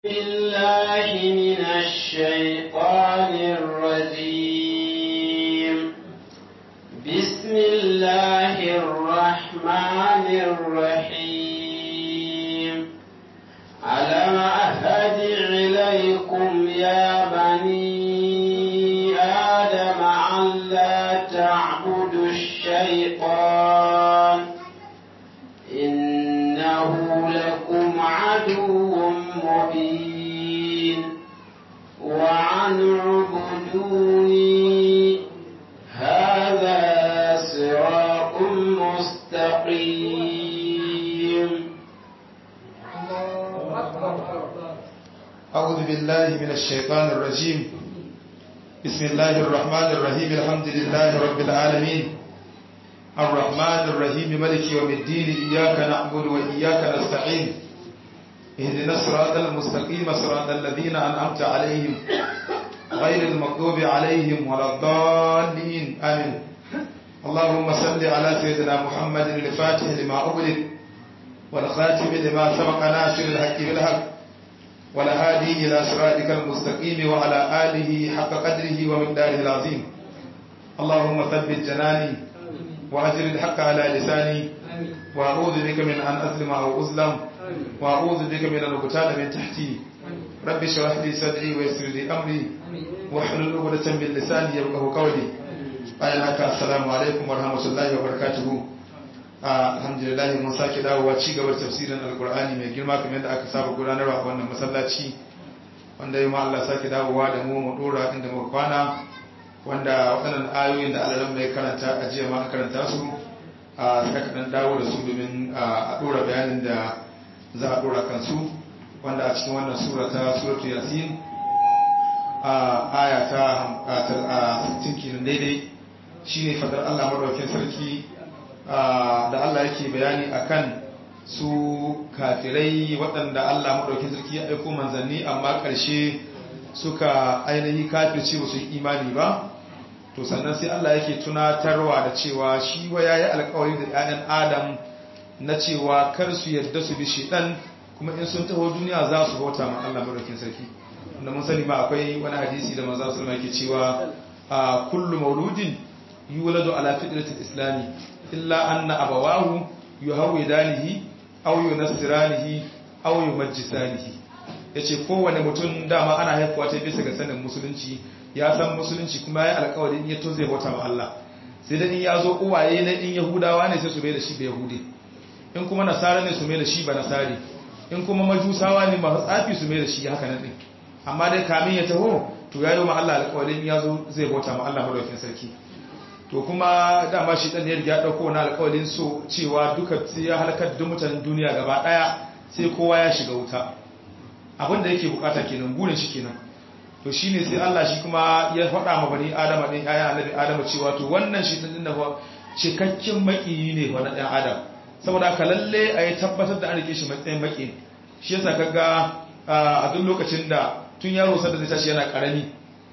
بالله من الشيطان الرجيم بسم الله الرحمن الرحيم ألم أهد إليكم يا بني آدم أن لا تعبدوا الشيطان إنه لكم عدو مبين وعن اعبدوني هذا صراط مستقيم أعوذ بالله من الشيطان الرجيم بسم الله الرحمن الرحيم الحمد لله رب العالمين الرحمن الرحيم ملك يوم الدين إياك نعبد وإياك نستعين اهدنا الصراط المستقيم صراط الذين أنعمت عليهم غير المغضوب عليهم ولا الضالين آمين اللهم صل على سيدنا محمد الفاتح لما أغلق والخاتم لما سبق ناصر الحق بالحق والهادي إلى صراطك المستقيم وعلى آله حق قدره ومقداره العظيم اللهم ثبت جناني وأجر الحق على لساني وأعوذ بك من أن أظلم أو أظلم وأعوذ بك من أن أقتال من تحتي رب اشرح لي صدري ويسر لي أمري واحلل عقدة من لساني يفقهوا قولي bayan haka assalamu alaikum warahmatullahi wabarakatuhu alhamdulillah mun sake dawowa ci gaba da tafsirin alkur'ani mai girma kamar yadda aka saba gudanarwa a wannan masallaci wanda yau ma Allah sake dawowa da mu mu dora inda muka kwana wanda waɗannan ayoyin da Allah mai karanta a jiya ma an karanta su a saka dan dawo da su domin a dora bayanin da za a dora kansu wanda a cikin wannan sura ta suratul yasin a aya ta 60 kenan daidai shine fadar Allah madaukakin sarki da Allah yake bayani akan su kafirai waɗanda Allah madaukakin sarki ya aiko manzanni amma ƙarshe suka ainihi kafirce ba su yi imani ba to sannan sai Allah yake tunatarwa da cewa shi wa yayi alƙawari da 'ya'yan Adam na cewa kar su yarda su bi shedan kuma in sun taho duniya za su bauta ma Allah madaukakin sarki wanda mun sani ma akwai wani hadisi da manzo sallallahu alaihi wasallam yake cewa kullu mauludin yuladu ala fitratil islami illa anna abawahu yuhawidanihi aw yunassiranihi aw yumajjisanihi yace kowane mutum dama ana haifuwa ta bisa ga sanin musulunci ya san musulunci kuma ya alƙawari in ya to zai bauta ma Allah sai da in ya zo uwaye na in yahudawa ne sai su bai da shi ba yahudi in kuma nasara ne su mai da shi ba nasari in kuma majusawa ne masu tsafi su mai da shi haka nan din amma dai kamin ya taho to ya yi ma Allah alƙawarin ya zo zai bauta ma Allah madaukakin sarki to kuma dama shi dan ya riga dauko na alƙawarin so cewa duka sai ya halakar da mutanen duniya gaba daya sai kowa ya shiga wuta abin da yake bukata kenan gurin shi kenan to shine sai Allah shi kuma ya faɗa ma bani Adam din ayan annabi Adam cewa to wannan shi din da cikakken makiyi ne wa na dan Adam saboda haka lalle ayi tabbatar da an rike shi matsayin maki shi yasa kaga a duk lokacin da tun yaro sanda zai tashi yana karami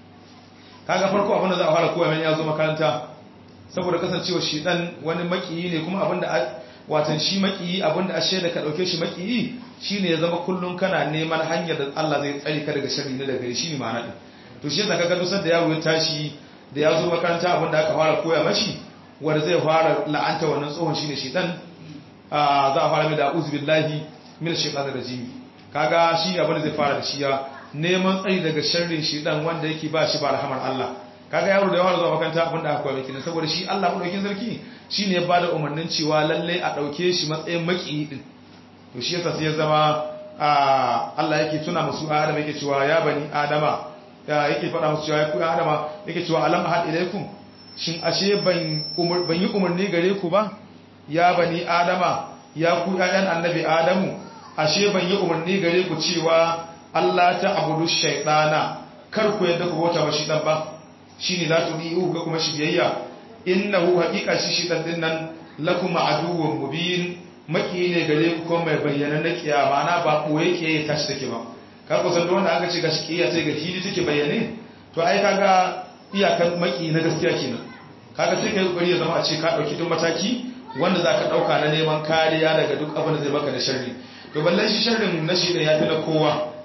kaga farko abin da za a fara koya mai ya zo makaranta saboda kasancewa shi dan wani makiyi ne kuma abinda watan shi makiyi abinda ashe da ka dauke shi makiyi shine ya zama kullun kana neman hanyar da Allah zai tsare ka daga sharri na daga shi ne ma'ana din to shi yasa kaga dusar da yaro ya tashi da ya zo makaranta abinda aka fara koya mashi wanda zai fara la'anta wannan tsohon shine shedan za a fara mai da uzu billahi min shaytanir rajim kaga shi abinda zai fara da shi ya neman tsari daga sharrin shedan wanda yake ba shi ba rahamar Allah kaga yaro da yawa zuwa makaranta abinda aka koya miki saboda shi Allah madaukin sarki shine ya bada umarnin cewa lalle a dauke shi matsayin maki din to shi yasa sai ya zama Allah yake tuna musu Adam yake cewa ya bani Adama ya yake faɗa musu cewa ya ku Adama yake cewa alam ahad ilaikum shin ashe ban umar ban yi umarni gare ku ba ya bani Adama ya ku ƴaƴan annabi Adamu ashe ban yi umarni gare ku cewa Allah ta abudu shaytana kar ku yadda ku bauta wa shi dan ba shine la tudiu ga kuma shi biyayya innahu haqiqa shi shi dan dinnan lakum aduwwun mubin maki ne gare ku ko mai bayyana na kiyama na ba boye ke tashi take ba ka ku san wanda aka ce ga shi kiyaya sai ga hili take bayyane to ai kaga iyakan maki na gaskiya kenan kaga sai kai kokari ya zama a ce ka dauki duk mataki wanda zaka dauka na neman kariya daga duk abin da zai maka da sharri to ballan shi sharrin na shi da yafi na kowa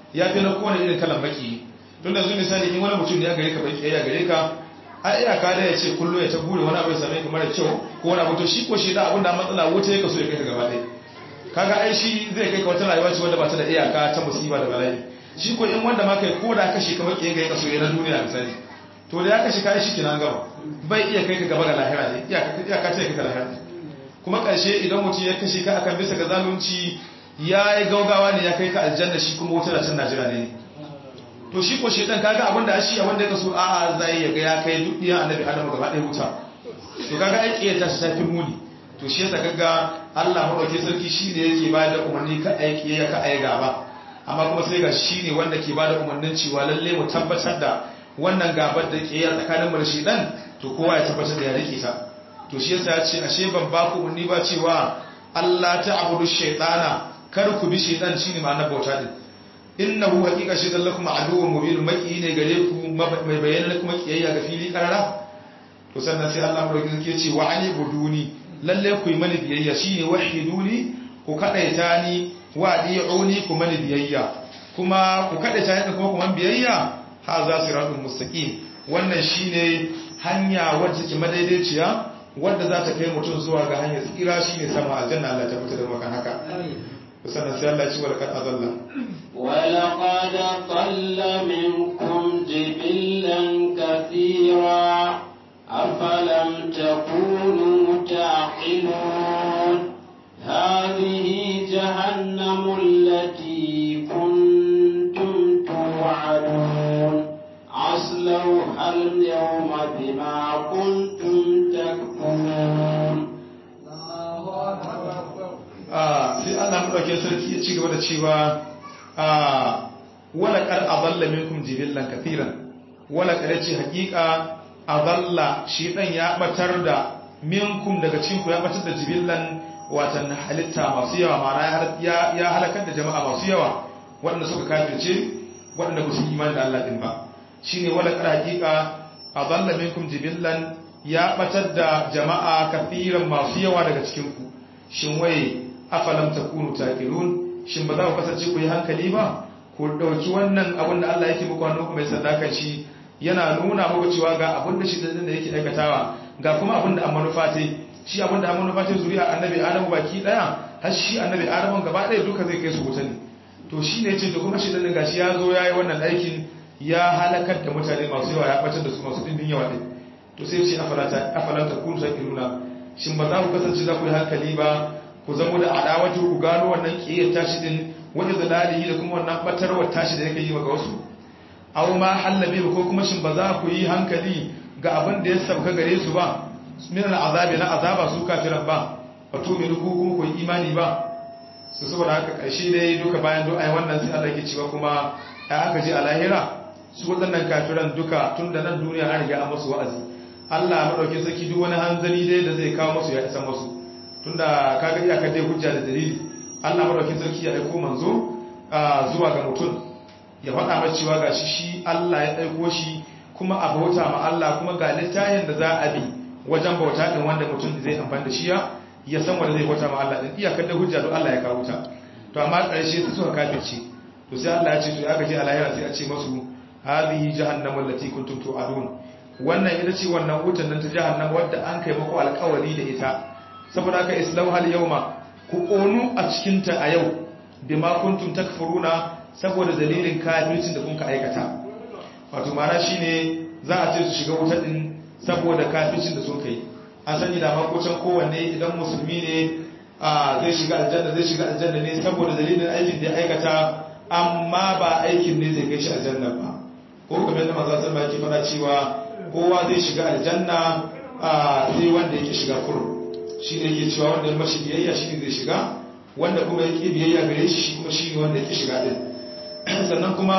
ya fi na kowane irin kalan baki tun da zuwa misali in wani mutum ya gare ka baki ya gare ka a iyaka da ya ce kullum ya ta gure wani abu ya same ka mara kyau ko wani abu to shi ko shi da abin da matsala wuta ya kaso ya kai ka gaba ɗaya kaga ai shi zai kai ka wata rayuwa ce wanda ba ta da iyaka ta musiba da bala'i shi ko in wanda ma kai ko da kashe ka baki ga ya kaso ya na duniya misali to da ya kashe kai shi kinan gaba bai iya kai ka gaba ga lahira ne iyaka ta kai ka lahira kuma ƙarshe idan mutum ya kashe ka akan bisa ga zalunci ya yi gaugawa ne ya kai ka aljanna shi kuma wutar can najira ne to shi ko shedan kaga abin da shi wanda ya kaso a'a zai ya ga ya kai duk diyan annabi adamu gaba ɗaya wuta to kaga ai kiyata ta tafi muni to shi yasa kaga Allah madauke sarki shine yake ba da umarni ka aiki ya ka ai gaba amma kuma sai ga shine wanda ke ba da umarnin cewa lalle mu tabbatar da wannan gabar da ke tsakanin mu da shedan to kowa ya tabbatar da ya rike ta to shi yasa ya ce ashe ban ba ku umarni ba cewa Allah ta'budu shaytana kar ku bi shaytan shine ma'anar bauta din innahu haqiqa shaytan lakum aduwwun mubin maki ne gare ku mai bayyana kuma kiyayya ga fili karara to sannan sai Allah madaukakin sarki ya ce wa ani buduni lalle ku yi mani biyayya shine wahiduni ku kadaita ni wa di'uni ku mani biyayya kuma ku kadaita ni kuma ku man biyayya haza siratul mustaqim wannan shine hanya wacce ke madaidaiciya wadda za ta kai mutum zuwa ga hanyar tsira shine sama aljanna Allah ta fita da maka haka sannan sai Allah ya ci walaqad adalla ولقد ضل منكم جبلا كثيرا أفلم تكونوا تعقلون هذه جهنم التي كنتم توعدون عصلوها اليوم بما كنتم تكفرون sai Allah madauke sarki ya ci gaba da cewa wala kar adalla minkum jibillan kathiran wala kar ce hakika adalla shi dan ya batar da minkum daga cikin ku ya batar da jibillan watan halitta masu yawa ma'ana ya ya halakar da jama'a masu yawa waɗanda suka kafirce waɗanda ba su imani da Allah din ba shine wala kar hakika adalla minkum jibillan ya batar da jama'a kathiran masu yawa daga cikin ku shin waye afalam takunu taqilun shin ba za ku kasance ku yi hankali ba ku dauki wannan abin da Allah yake muku hannu mai sadakan shi yana nuna muku cewa ga abin da shi da yake aikatawa ga kuma abin da an manufa ta shi abin da an manufa ta zuriya annabi adamu baki daya har shi annabi adamu gaba daya duka zai kai su wuta ne to shi ne ce to kuma shi dan gashi ya zo yayi wannan aikin ya halakar da mutane masu yawa ya batar da su masu dindin yawa din to sai ce afalata afalata kun taqiluna shin ba za ku kasance za ku yi hankali ba ku zama da adawatu ku gano wannan kiyar tashi din wani zalalihi da kuma wannan batarwar tashi da yake yi maka wasu aw ma hallabe ko kuma shin ba za ku yi hankali ga abin da ya sauka gare su ba min azabi na azaba su kafiran ba wato me ku kuma ku yi imani ba su saboda haka karshe dai duka bayan do ai wannan sai Allah ke cewa kuma ya aka je a lahira su waɗannan kafiran duka tun da nan duniya an riga an musu wa'azi Allah madaukin sarki duk wani hanzari dai da zai kawo musu ya isa musu tunda kaga iyakar dai hujja da dalili Allah madaukakin sarki ya aiko manzo zuwa ga mutum ya faɗa masa cewa gashi shi Allah ya aiko shi kuma a bauta ma Allah kuma ga littafin da za a bi wajen bauta din wanda mutum zai amfani da shi ya ya san wanda zai bauta ma Allah din iyakar da hujja don Allah ya kawo ta to amma ƙarshe su suka kafirce to sai Allah ya ce to ya gaji a lahira sai a ce masu hadhihi jahannamu allati kuntum tu'adun wannan ita ce wannan wutan nan ta jahannama wadda an kai muku alƙawari da ita saboda haka islam hal yauma ku ƙonu a cikinta a yau bima kuntum takfuruna saboda dalilin kafircin da kun ka aikata wato mara shine za a ce su shiga wuta din saboda kafircin da sun kai an sani da makocin kowanne idan musulmi ne a zai shiga aljanna zai shiga aljanna ne saboda dalilin aikin da ya aikata amma ba aikin ne zai kai shi aljanna ba ko kamar yadda manzo sallallahu alaihi wasallam yake cewa kowa zai shiga aljanna sai wanda yake shiga kurum shi ne yake cewa wanda ya mashi biyayya shi ne zai shiga wanda kuma ya ƙi biyayya gare shi kuma shi ne wanda ya ƙi shiga ɗin sannan kuma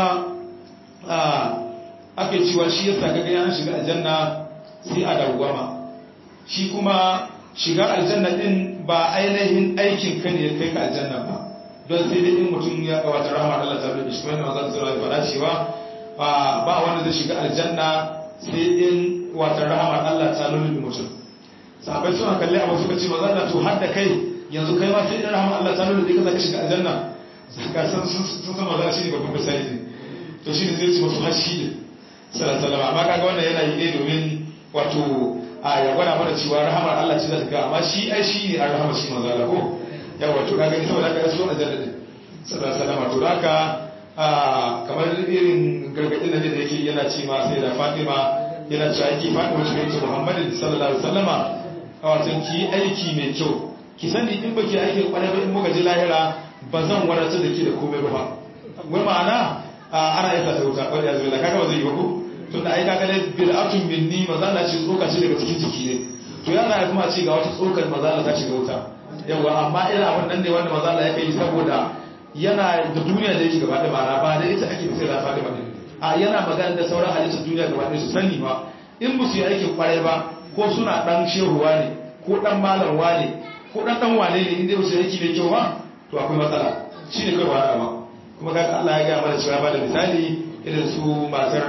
ake cewa shi ya sa gaga yana shiga aljanna sai a dawwama shi kuma shiga aljanna ɗin ba ainihin aikin ka ne ya kai ka aljanna ba don sai dai in mutum ya kawata rahama Allah ta rubuta shi wanda manzon sallallahu alaihi wasallam cewa ba wanda zai shiga aljanna sai in wata rahama Allah ta rubuta mutum sahabai suna kalli abu suka ce maza da to har da kai yanzu kai ma sai in rahama Allah ta nuna da ka shiga aljanna ka san sun san maza shi ne babban misali ne to shi ne zai ce masu hashi ne sallallahu amma kaga wannan yana yi ne domin wato a ya gwada mana cewa rahamar Allah ce za ta ga amma shi ai shi ne an rahama shi manzo Allah ko yawa to kaga ita wadaka ya so a janna din sallallahu to haka kamar irin gargadin da yake yana ce ma sai da Fatima yana cewa yake Fatima ce ta Muhammadin sallallahu alaihi wasallama a watan ki aiki mai kyau ki sani in baki aikin kwarai ba in muka ji lahira ba zan wadatar da ke da komai ba wai ma'ana ana yasa ta wuta wanda ya zo da kaga ba zai yi ba ko tun da ai kaga ne bid'atun minni maza na ce tsoka ce daga cikin jiki ne to ya za kuma ce ga wata tsokar maza ta shiga wuta yawa amma irin abin nan ne wanda maza Allah ya kai saboda yana da duniya da yake gaba da mara ba da ita ake sai da Fatima din a yana magana da sauran halittar duniya gaba da su sani ba in ba su yi aikin kwarai ba ko suna dan shehuwa ne ko dan malamwa ne ko dan dan wane ne inda ba su yi aiki mai kyau ba to akwai matsala shi ne kai wani ba kuma ga Allah ya ga mana cewa ba da misali irin su matar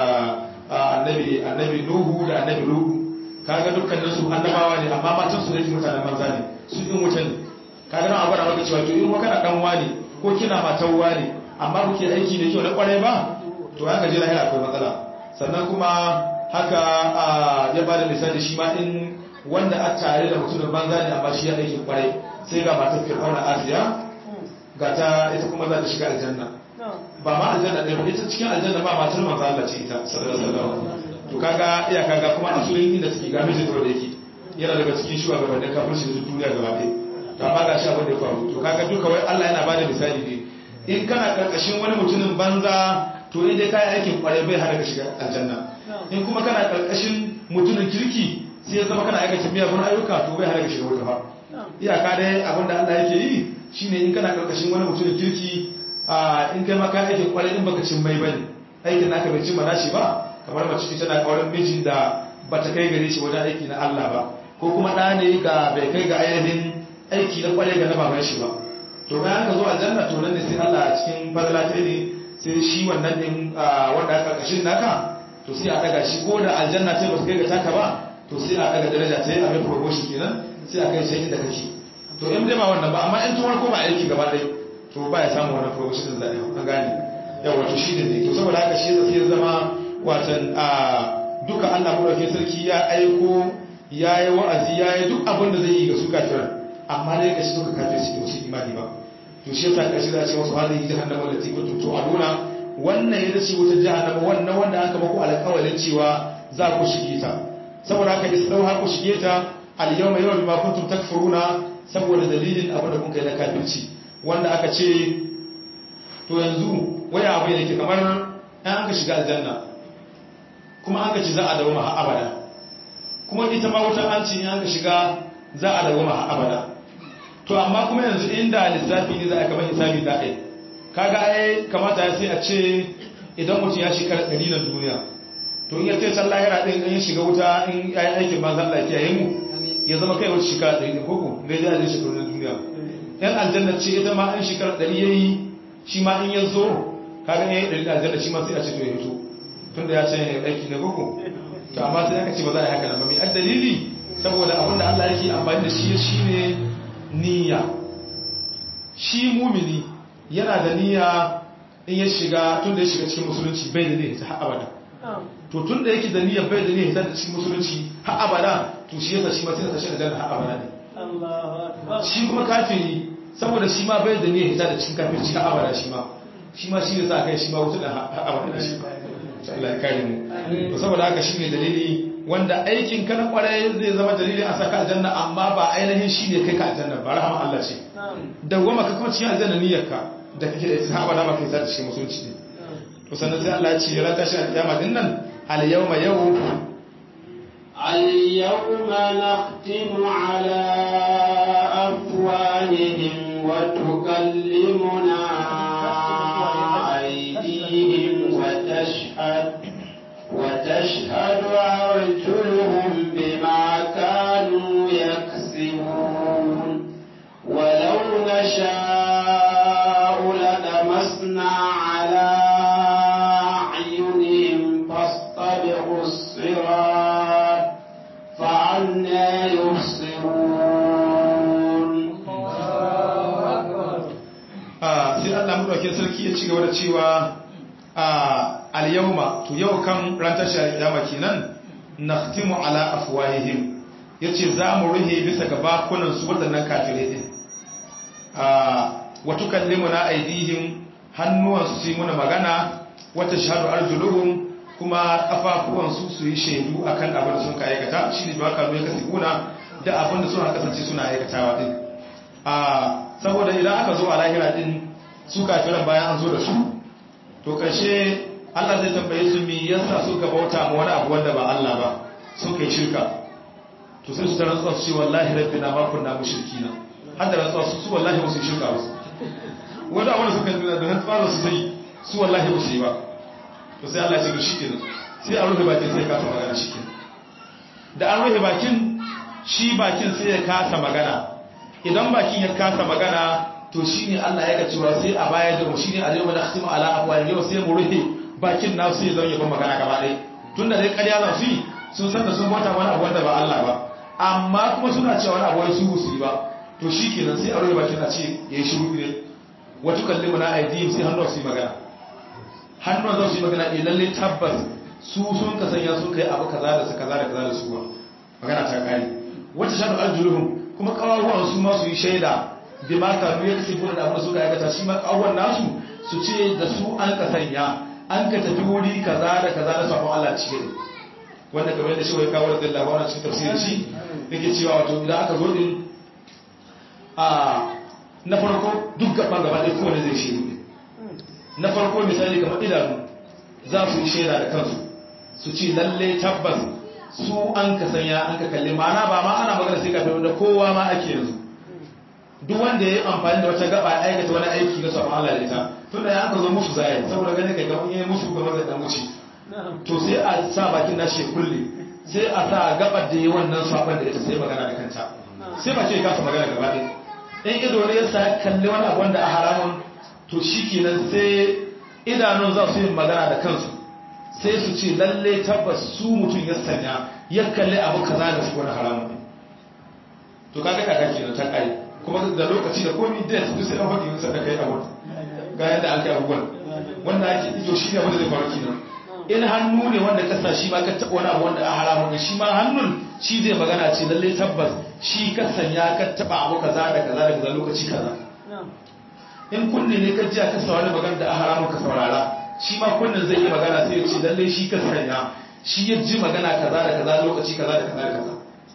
annabi annabi Nuhu da annabi Lutu kaga dukkanin su annabawa ne amma matan su da ke mutanen banza ne su in wuta ne kaga nan abara maka cewa to in kana dan wani ko kina matan wani amma kuke aiki da kyau na kwarai ba to haka je lahira akwai matsala sannan kuma haka ya bada misali shi ma in wanda a tare da mutumin banza ne amma shi ya aiki kwarai sai ga matar Fir'auna Asiya ga ta ita kuma za ta shiga aljanna ba ma aljanna ɗaya ba ita cikin aljanna ba matar manzo Allah ce ita sallallahu alaihi wasallam to kaga iya kaga kuma asulin inda suke ga mijin da yake yana daga cikin shugabannin kafirci da duniya gaba ɗaya to amma ga shi abin da ya faru to kaga duka wai Allah yana bada misali ne in kana karkashin wani mutumin banza to in dai kai aikin kwarai bai hada ka shiga aljanna in kuma kana karkashin mutumin kirki sai ya zama kana aikata miyagun ayyuka to bai hada ka shiga wuta ba iyaka dai abin da Allah yake yi shine in kana karkashin wani mutumin kirki in kai maka aikin kwarai in baka cin mai bane aikin naka bai cimma nashi ba kamar mace ita na kauran mijin da bata kai gare shi wajen aiki na Allah ba ko kuma ɗa ne ga bai kai ga ainihin aiki na kwarai ga na baban shi ba to bayan ka zo aljanna to nan ne sai Allah a cikin fadala ta ne sai shi wannan din wanda aka karkashin naka to sai a daga shi ko da aljanna ta ba su kai ga taka ba to sai a daga daraja ta yi a mai promotion kenan sai a kai sai inda kake to in dai ba wannan ba amma in tun ko ba aiki gaba ɗaya to ba ya samu wannan promotion da zai an gane yawa to shi ne to saboda haka shi zai zama watan a duka Allah madaukakin sarki ya aiko ya yi wa'azi ya yi duk abin da zai yi ga su kafiran amma dai ga shi duka kafin su su imani ba to shi yasa kashi za a ce wasu hadin jahannama da tiku to a nuna wannan ya dace wutar jahannama wannan wanda aka maku alƙawalin cewa za ku shige ta saboda haka isdau ha ku shige ta al yawma yawma bima kuntum takfuruna saboda dalilin abin da kun kai na kafirci wanda aka ce to yanzu waya abu ne ke kamar an aka shiga aljanna kuma aka ci za a dawo maha abada kuma ita ma wutar an ci an aka shiga za a dawo maha abada to amma kuma yanzu inda lissafi ne za a kamar hisabi za a yi kaga ai kamata ya sai a ce idan mutum ya shekara ɗari na duniya to in ya ce can lahira ɗin in ya shiga wuta in ya yi aikin ma zan lafiya yi mu ya zama kai wata shekara ɗari ne koko zai ji a jin shekaru na duniya yan aljanna ce ita ma in shekara ɗari ya yi shi ma in ya zo kaga ya yi ɗari da aljanna shi ma sai a ce to ya fito tun da ya ce ya aiki na koko to amma sai aka ce ba za a yi haka nan ba mai an dalili saboda abin da Allah yake amfani da shi shine niyya shi mumini yana da niyya in ya shiga tun da ya shiga cikin musulunci bai da niyya ta abada to tun da yake da niyya bai da niyya ta cikin musulunci har abada to shi yasa shi ma sai ta shi da har abada ne shi kuma kafiri saboda shi ma bai da niyya ta da cikin kafirci har abada shi ma shi ma shi yasa kai shi ma wuta da har abada shi ma Allah ya kare mu to saboda haka shine dalili wanda aikin ka na kwarai zai zama dalilin a saka aljanna amma ba ainihin shi ne kai ka aljanna ba rahama Allah ce dawwama ka kuma cikin aljanna niyyarka da kake da ita ba da ba kai sa cikin musulunci ne to sannan sai Allah ya ce ran tashi alkiyama din nan al yawma yau اليوم نختم على أفواههم وتكلمنا أيديهم وتشهد وتشهد أرجلهم بما كانوا يكسبون ولو نشاء للمسنا على أعينهم فاستبقوا الصراط فعنا يبصرون sai sarki ya ci gaba da cewa a al-yawma to yau kan ran tashar kiyama kenan nakhtimu ala afwahihim yace za mu ruhe bisa ga bakunan su wadannan kafirai din a wa tukallimuna aydihim hannuwan su yi muna magana wata shahadu arjuluhum kuma kafafuwan su su yi shaidu akan abin da sun ka aikata shine ba ka ya kasibuna da abin da suna kasance suna aikatawa din a saboda idan aka zo a lahira din su kafiran bayan an zo da su to karshe Allah zai tambaye su me yasa suka bauta ma wani abu wanda ba Allah ba suka yi shirka to sai su ta rantsuwa su ce wallahi rabbina ma kunna mushrikina har da rantsuwa su su wallahi ba su yi shirka ba wanda abin da suka yi da rantsuwa su sai su wallahi ba su yi ba to sai Allah ya ce shi kenan sai a rufe bakin sai ya kasa magana shi kenan da an rufe bakin shi bakin sai ya kasa magana idan bakin ya kasa magana to shi ne Allah ya ga cewa sai a baya da shi ne a yau da khatimu ala afwa yau sai mu rufe bakin na su ya zama yaban magana gaba ɗaya tunda dai ƙarya za su yi sun san da sun bauta wani abu wanda ba Allah ba amma kuma suna cewa wani abu wai su su yi ba to shi kenan sai a rufe bakin a ce ya yi shiru ne wata kalli na aidihim sai hannu su yi magana hannun za su yi magana ɗaya lalle tabbas su sun ka sanya sun kai abu kaza da su kaza da kaza da su ba magana ta kare wata shaɗu aljuluhum kuma ƙawaruwan su ma su yi shaida bi ma ka ya kasi kuna da abin da suka aikata shi ma ƙawaruwan nasu su ce da su an ka sanya an ka tafi wuri kaza da kaza da sabon Allah cikin wanda kamar yadda shi wai kawo da Allah wannan cikin tafsirin shi yake cewa wato idan aka zo din a na farko duk gaban gaba ɗaya kowane zai shi na farko misali kamar idanu za su yi shaida da kansu su ce lalle tabbas su an ka sanya an ka kalli mana ba ma ana magana sai kafin da kowa ma ake yanzu duk wanda ya yi amfani da wata gaba ya aikata wani aiki na sabon Allah da ita tun da ya aka zo musu zai saboda ganin kai gaban yi musu kamar da dan wuce to sai a sa bakin nashi kulle sai a sa gabar da yi wannan sabon da ita sai magana da kanta sai ba ke kasa magana gaba ɗaya in ido ne ya sa kalli wani abu wanda a haramun to shi kenan sai idanun za su yi magana da kansu sai su ce lalle tabbas su mutum ya sanya ya kalli abu kaza da su wani haramun to kaga kaka kenan ta kai kuma da lokaci da komi da su sai an faɗi nisa da kai abu ga yadda an kai abubuwan wanda ake ido shi ne wanda zai faru kenan in hannu ne wanda ka sa shi ma ka taɓa wani abu wanda a haramun shi ma hannun shi zai magana ce lalle tabbas shi ka sanya ka taɓa abu kaza da kaza da kaza lokaci kaza in kunne ne ka ji ka saurari magana da a haramun ka saurara shi ma kunnen zai yi magana sai ya ce lalle shi ka sanya shi ya ji magana kaza da kaza lokaci kaza da kaza da kaza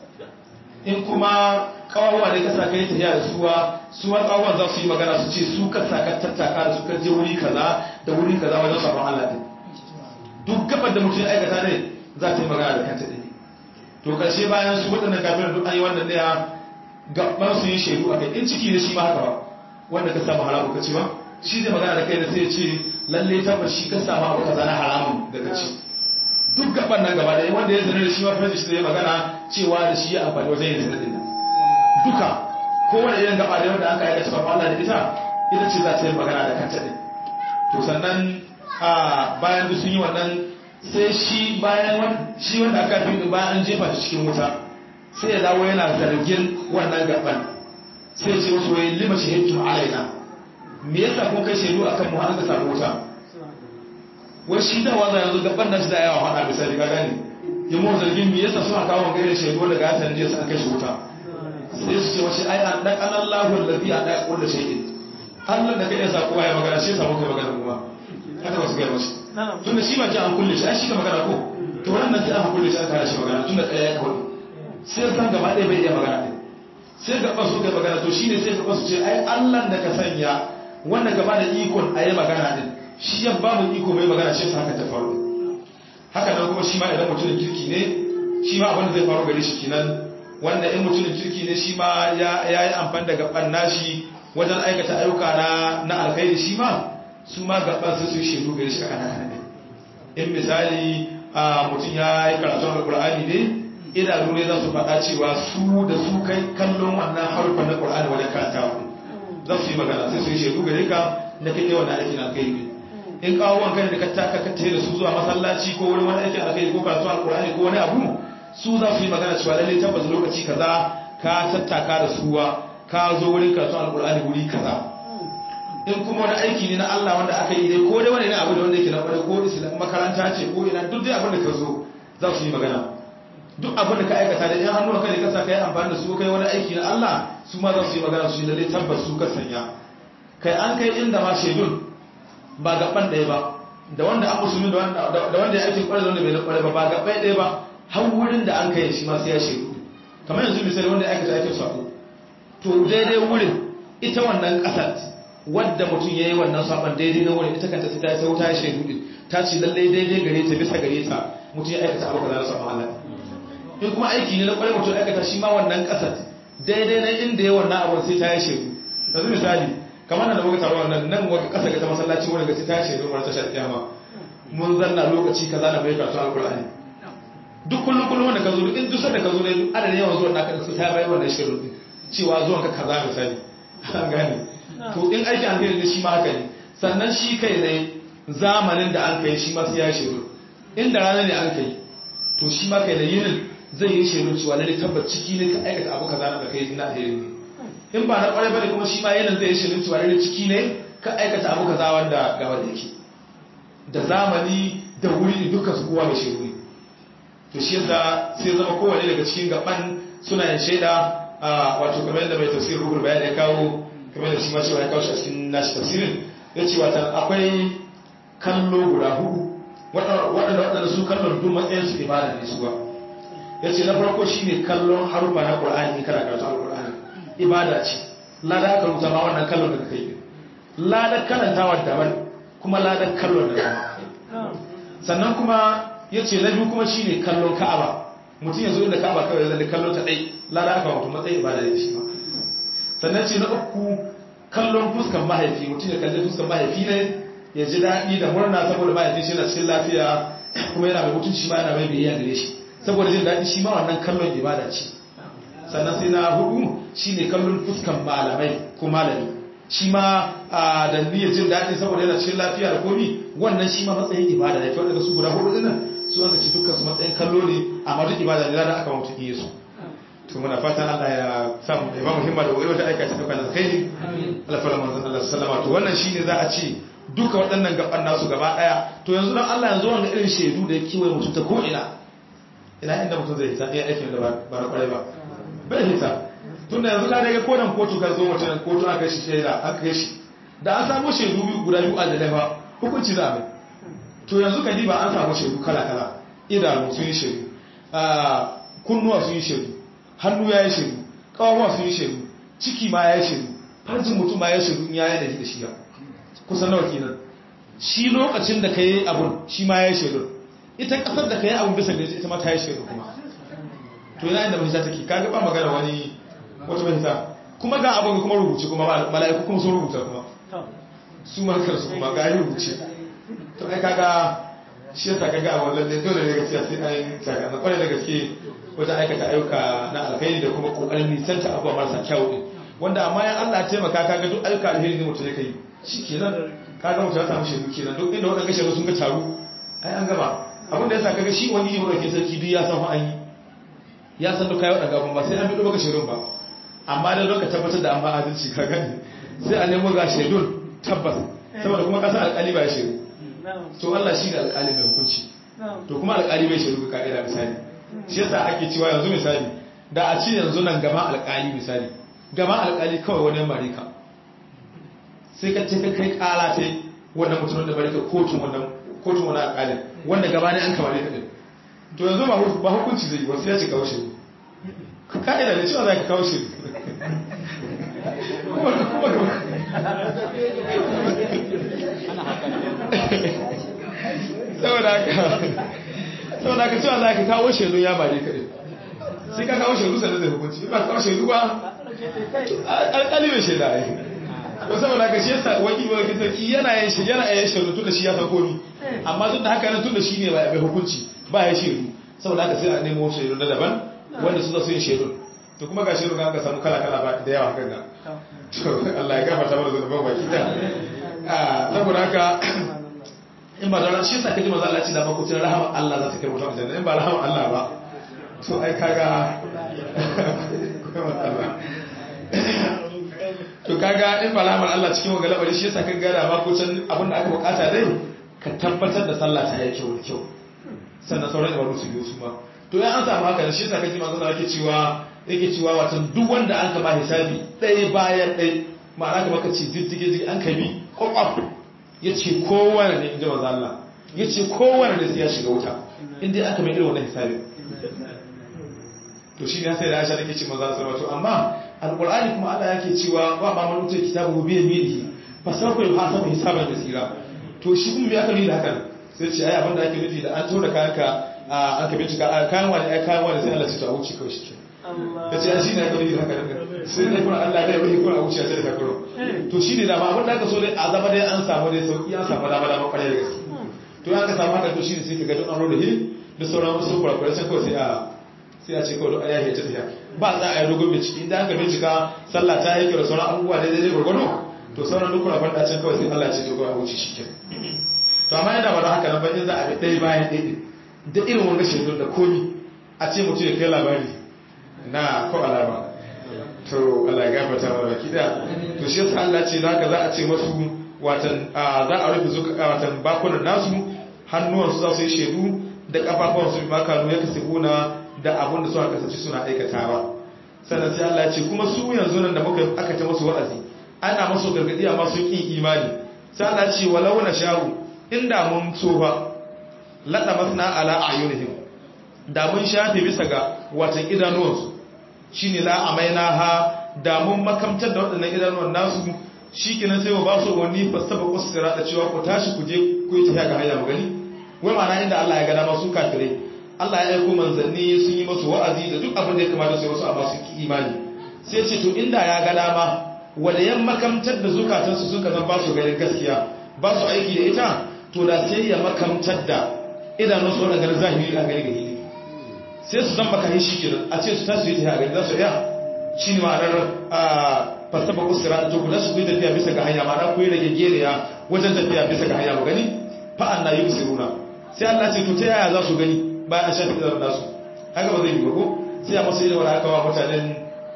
in kuma kawawa ne ka sa ka yi tafiya da suwa suwa kawawan za su yi magana su ce su ka sa ka tattaka da su ka je wuri kaza da wuri kaza wajen sabon Allah din duk gabar da mutum ya aikata ne za ta yi magana da kanta ɗin to karshe bayan su waɗannan kafin duk an yi wannan ɗaya gaban su yi shaidu a kai in ciki ne shi ma haka ba wanda ka samu haramun ka ci ba shi zai magana da kai da sai ya ce lalle tabbas shi ka samu abu kaza na haramun daga ci duk gaban nan gaba da wanda ya zane da shi ma fara shi zai magana cewa da shi ya amfani wajen yin zane din duka kowane irin gaba da wanda aka aikata sabon Allah da ita ita ce za ta yi magana da kanta din to sannan a bayan duk sun yi wannan sai shi bayan shi wanda aka fi bayan an jefa shi cikin wuta sai ya dawo yana zargin wannan gaban sai ce wasu wai lima shahidtum alaina me yasa kun kai shaidu akan mu an ka samu wuta wai shi da wanda yanzu gaban nan shi da yawa hada misali ka gane ya mu zargin me yasa suna kawo gaire shaidu daga ya sanje su an kai shi wuta sai su ce wace ai an dan Allahu allazi an da kullu shay'in Allah da kai ya sa kowa ya magana shi ya samu kai magana kuma haka ba su ga mashi tunda shi ba ji an kulle shi ai shi ka magana ko to wannan sai an kulle shi an kare shi magana tunda kai ya kawo sai san gaba ɗaya bai iya magana ɗin sai gaba su kai magana to shine sai gaba su ce ai Allah da ka sanya wanda gaba da ikon a yi magana din shi ya ba mu iko mai magana shi haka ta faru haka nan kuma shi ma idan mutumin kirki ne shi ma abin da zai faru gare shi kenan wanda in mutumin kirki ne shi ma ya yi amfani da gaban nashi wajen aikata ayyuka na na alkhairi shi ma su ma gaban sai su yi shaidu gare shi akan haka ne in misali mutum ya yi karatun alkur'ani ne idanu ne za su faɗa cewa su da su kai kallon wannan harufan na ƙwar'ani wajen karantawa za su yi magana sai su yi shaidu gare ka na kai kai wannan aikin alkai in kawo wanka da ka taka ka da su zuwa masallaci ko wurin wani aikin alkai ko karatu alƙur'ani ko wani abu su za su yi magana cewa lallai tabbas lokaci kaza ka tattaka da suwa ka zo wurin karatu alƙur'ani wuri kaza in kuma wani aiki ne na Allah wanda aka yi dai ko dai wani ne abu da wanda yake na kwarai ko islam makaranta ce ko ina duk dai abin da ka zo za su yi magana duk abin da ka aikata da yan hannuwa kai ka sa kai amfani da su kai wani aiki na Allah su ma za su yi magana su yi lalle tabbas su ka sanya kai an kai inda ma shaidun ba gaban ɗaya ba da wanda an musulmi da wanda ya aikin kwarai da wanda bai kwarai ba ba gaban ɗaya ba har wurin da an kai shi ma sai ya shaidu kamar yanzu misali wanda ya aikata aikin sako to daidai wurin ita wannan ƙasar wadda mutum ya yi wannan saban daidai na wurin ita kanta ta sai wuta ya shaidu din ta ce lallai daidai gare ta bisa gare ta mutum ya aikata abu kaza na saban Allah in kuma aiki ne na kwarai mutum ya aikata shi ma wannan ƙasar daidai na inda ya wannan abu sai ta yi shaidu yanzu misali kamar da muka taro nan nan wata ƙasa ga ta masallaci wani ga sai ta yi shaidu wani tashar kiyama mun zanna lokaci kaza na bai karatu alƙur'ani duk kullum kullum wanda ka zo in duk sanda ka zo ne adadin yawan zuwan naka sai ta bayar wannan shaidu din cewa zuwan ka kaza misali an gane to in aiki an kai ne shi ma haka ne sannan shi kai ne zamanin da an kai shi ma sai ya shiru inda rana ne an kai to shi ma kai da yinin zai yi shiru cewa lalle tabbat ciki ne ka aikata abu kaza da kai na alheri ne in ba na kwarai bane kuma shi ma yinin zai yi shiru cewa lalle ciki ne ka aikata abu kaza wanda ga wanda yake da zamani da wuri dukkan su kowa mai shiru ne to shi yasa sai zama kowane daga cikin gaban suna yin shaida wato kamar yadda mai tafsir ruhul bayan ya kawo kamar da shi ma cewa ya kawo shi a cikin nashi tafsirin ya ce wata akwai kallo guda hudu waɗanda waɗanda su kallon duk matsayin su ibada ne su ba ya ce na farko shi ne kallon harufa na ƙur'ani in kana karatu al-ƙur'ani ibada ce lada aka rubuta ma wannan kallon da kai yi lada karantawa daban kuma lada kallon da daban sannan kuma ya ce na biyu kuma shi ne kallon ka'aba mutum ya zo inda ka'aba kawai zai kallon ta ɗai lada aka mutum matsayin ibada ne shi ma sannan ce na uku kallon fuskan mahaifi mutum ya kalli fuskan mahaifi ne ya ji daɗi da murna saboda mahaifi shi yana cikin lafiya kuma yana mai mutunci ma yana mai biyayya gare shi saboda jin daɗi shi ma wannan kallon ibada ce sannan sai na hudu shine kallon fuskan malamai ko malami shi ma da niyyar jin daɗi saboda yana cikin lafiya da komi wannan shi ma matsayin ibada ne kawai daga su guda hudu dinnan su wanda ci dukkan su matsayin kallo ne amma duk ibada ne da aka mutu iya su to muna fatan Allah ya samu da imamu himma da wuri wata aika ta dukkan alkhairi alfara manzon Allah sallama to wannan shine za a ce duka waɗannan gaban nasu gaba daya to yanzu dan Allah yanzu wannan irin shaidu da yake wai mutum ta ko ina ina inda mutum zai hita iya aikin da ba na kwarai ba bai hita tunda yanzu ka daga kodan kotu ka zo mutum kotu aka shi shaida aka kai shi da an samu shaidu biyu guda biyu a da hukunci za a mai to yanzu ka ba an samu shaidu kala kala idanu sun yi shaidu kunnuwa sun yi shaidu hannu ya yi shaidu kawawa sun yi shaidu ciki ma ya yi shaidu farjin mutum ma ya yi shaidu in ya yi da shi ya kusan nawa kenan shi lokacin da ka yi abun shi ma ya yi shaidu ita kasar da ka yi abun bisa da ita ma ta yi shaidu kuma to yana inda mahita take ka ba magana wani wata mahita kuma ga abin kuma rubuce kuma mala'iku kuma sun rubuta kuma su ma kansu kuma ga yi rubuce to ai kaga shi yasa kaga a wannan dole ne gaskiya sai an yi saka na kwarai da gaske wajen aikata ayyuka na alkhairi da kuma kokarin nisanta abubuwa marasa kyau din wanda amma yan Allah ya taimaka kaga duk ayyuka alheri ne mutum ya kai shikenan kaga mutum ya samu shaidu kenan duk inda wadannan shaidu sun ga taru ai an gaba abin da yasa kaga shi wani ne wanda ke sarki duk ya san fa an yi ya san duk kai wadannan gaban ba sai an bi maka shaidun ba amma da lokacin tabbatar da an ba adalci ka gani sai a nemo ga shaidun tabbas saboda kuma kasa alƙali ba ya shaidu to Allah shi ne alƙali mai hukunci to kuma alƙali bai shaidu ka ka'ida misali shi yasa ake cewa yanzu misali da a ci yanzu nan gama alƙali misali gama alƙali kawai wani marika sai ka ce ka kai ƙara ta wannan mutumin da marika kotun wannan kotun wani alƙalin wanda gaba ne an kamar ka ɗin to yanzu ba hukunci zai yi wasu ya ce kawo shi ka'ida da cewa za ka kawo shi saboda haka saboda ka cewa za ka kawo shaidu ya bare ka ɗin sai ka kawo shaidu sannan zai hukunci ba kawo shaidu ba alƙali mai shaida ya ko saboda ka shi yasa wakil wakil sarki yana yin shi yana yin shaidu tun da shi ya san komi amma duk da haka nan tun da shi ne mai hukunci ba ya shaidu saboda haka sai a nemo shaidu na daban wanda su zasu yin shaidu to kuma ga shaidu ka samu kala kala ba da yawa hakan nan to Allah ya gafarta mana zunuban baki da saboda haka in ba da shi sa kaji manzo Allah ya ce da makutin rahama Allah za ta kai mutum aljanna in ba rahama Allah ba to ai kaga to kaga in balamar Allah cikin wanga labari shi yasa ka gada ma ko can abin da aka bukata dai ka tabbatar da sallah ta yi kyau da kyau sannan sauran ibadu su biyo su ma to ya an samu haka shi yasa kaji manzo Allah yake cewa yake cewa wato duk wanda an kama hisabi ɗaya bayan ɗaya ma'ana kamar ka ce diddige diddige an kabi kwakwaf yace kowanne ne inji manzo Allah yace kowanne ne sai ya shiga wuta inda aka mai irin wannan hisabi to shi ne sai da Aisha take ce manzo Allah to amma alqur'ani kuma Allah yake cewa wa ma man utai kitabu bi yaminihi fa sawfa yuhasabu hisaban yasira to shi kuma me aka nuna hakan sai ce ai abinda ake nufi da an tura kayanka an ka bincika kayan wani ai kayan wani sai Allah ce to a wuce kawai shi ta ce shi ne aka nufi haka nan sai dai kuma Allah ya yi kuma a wuce sai da kakuro to shi ne dama abinda aka so dai a zama dai an samu dai sauki an samu dama dama kwarai da gaske to ya ka samu haka to shi ne sai ka ga duk an rodo hin da sauran wasu kurakurai sai kawai sai a sai a ce kawai duk a yahe ta tafiya ba za a yi dogon bincike idan aka bincika sallah ta yi kyau da sauran abubuwa daidai dai gwargwado to sauran duk kurakurai da can kawai sai Allah ce to kawai a wuce shi kenan to amma yana bada haka nan ba in za a bi ɗaya bayan ɗaya da irin wanga shaidun da komi a ce mutum ya kai labari na ko alama to Allah ya gafarta mana baki da to shi yasa Allah ce zaka za a ce masu watan za a rufe zuka watan bakunan nasu hannuwan su za su yi shaidu da kafafuwan su ma kanu ya kasibuna da abun da suka kasance suna aikatawa sannan sai Allah ya ce kuma su yanzu nan da muka aka ta musu wa'azi ana musu gargadi amma sun ki imani sai Allah ya ce walau na sha'u inda mun so ba laɗa masna ala ayunihim da mun shafe bisa ga watan idanuwansu shi ne la amaina ha da mun makamtar da waɗannan idanuwan nasu shi kenan sai wa ba su wani fasaba kusura da cewa ku tashi ku je ku yi tafiya ga hanya magani wai ma'ana inda Allah ya gada masu kafirai Allah ya aiko manzanni sun yi masu wa'azi da duk abin da ya kamata su yi masu amma su ki imani sai ce to inda ya ga dama wanda yan makamtar da zukatansu suka zan ba su ganin gaskiya ba su aiki da ita to da sai ya makamtar da idanun su wadda ganin zahiri a gari gari sai su zan baka shi kenan a ce su tasu yi ta gari za su iya shi ne ma'anar a fasaba kusura to ku su yi tafiya bisa ga hanya ma'ana ku yi rage geriya wajen tafiya bisa ga hanya mu gani fa'an na yi usiruna sai Allah ce to ta yaya za su gani bayan an shafi idanun nasu haka ba zai yi ba ko sai a masu yi da wani aka wa mutanen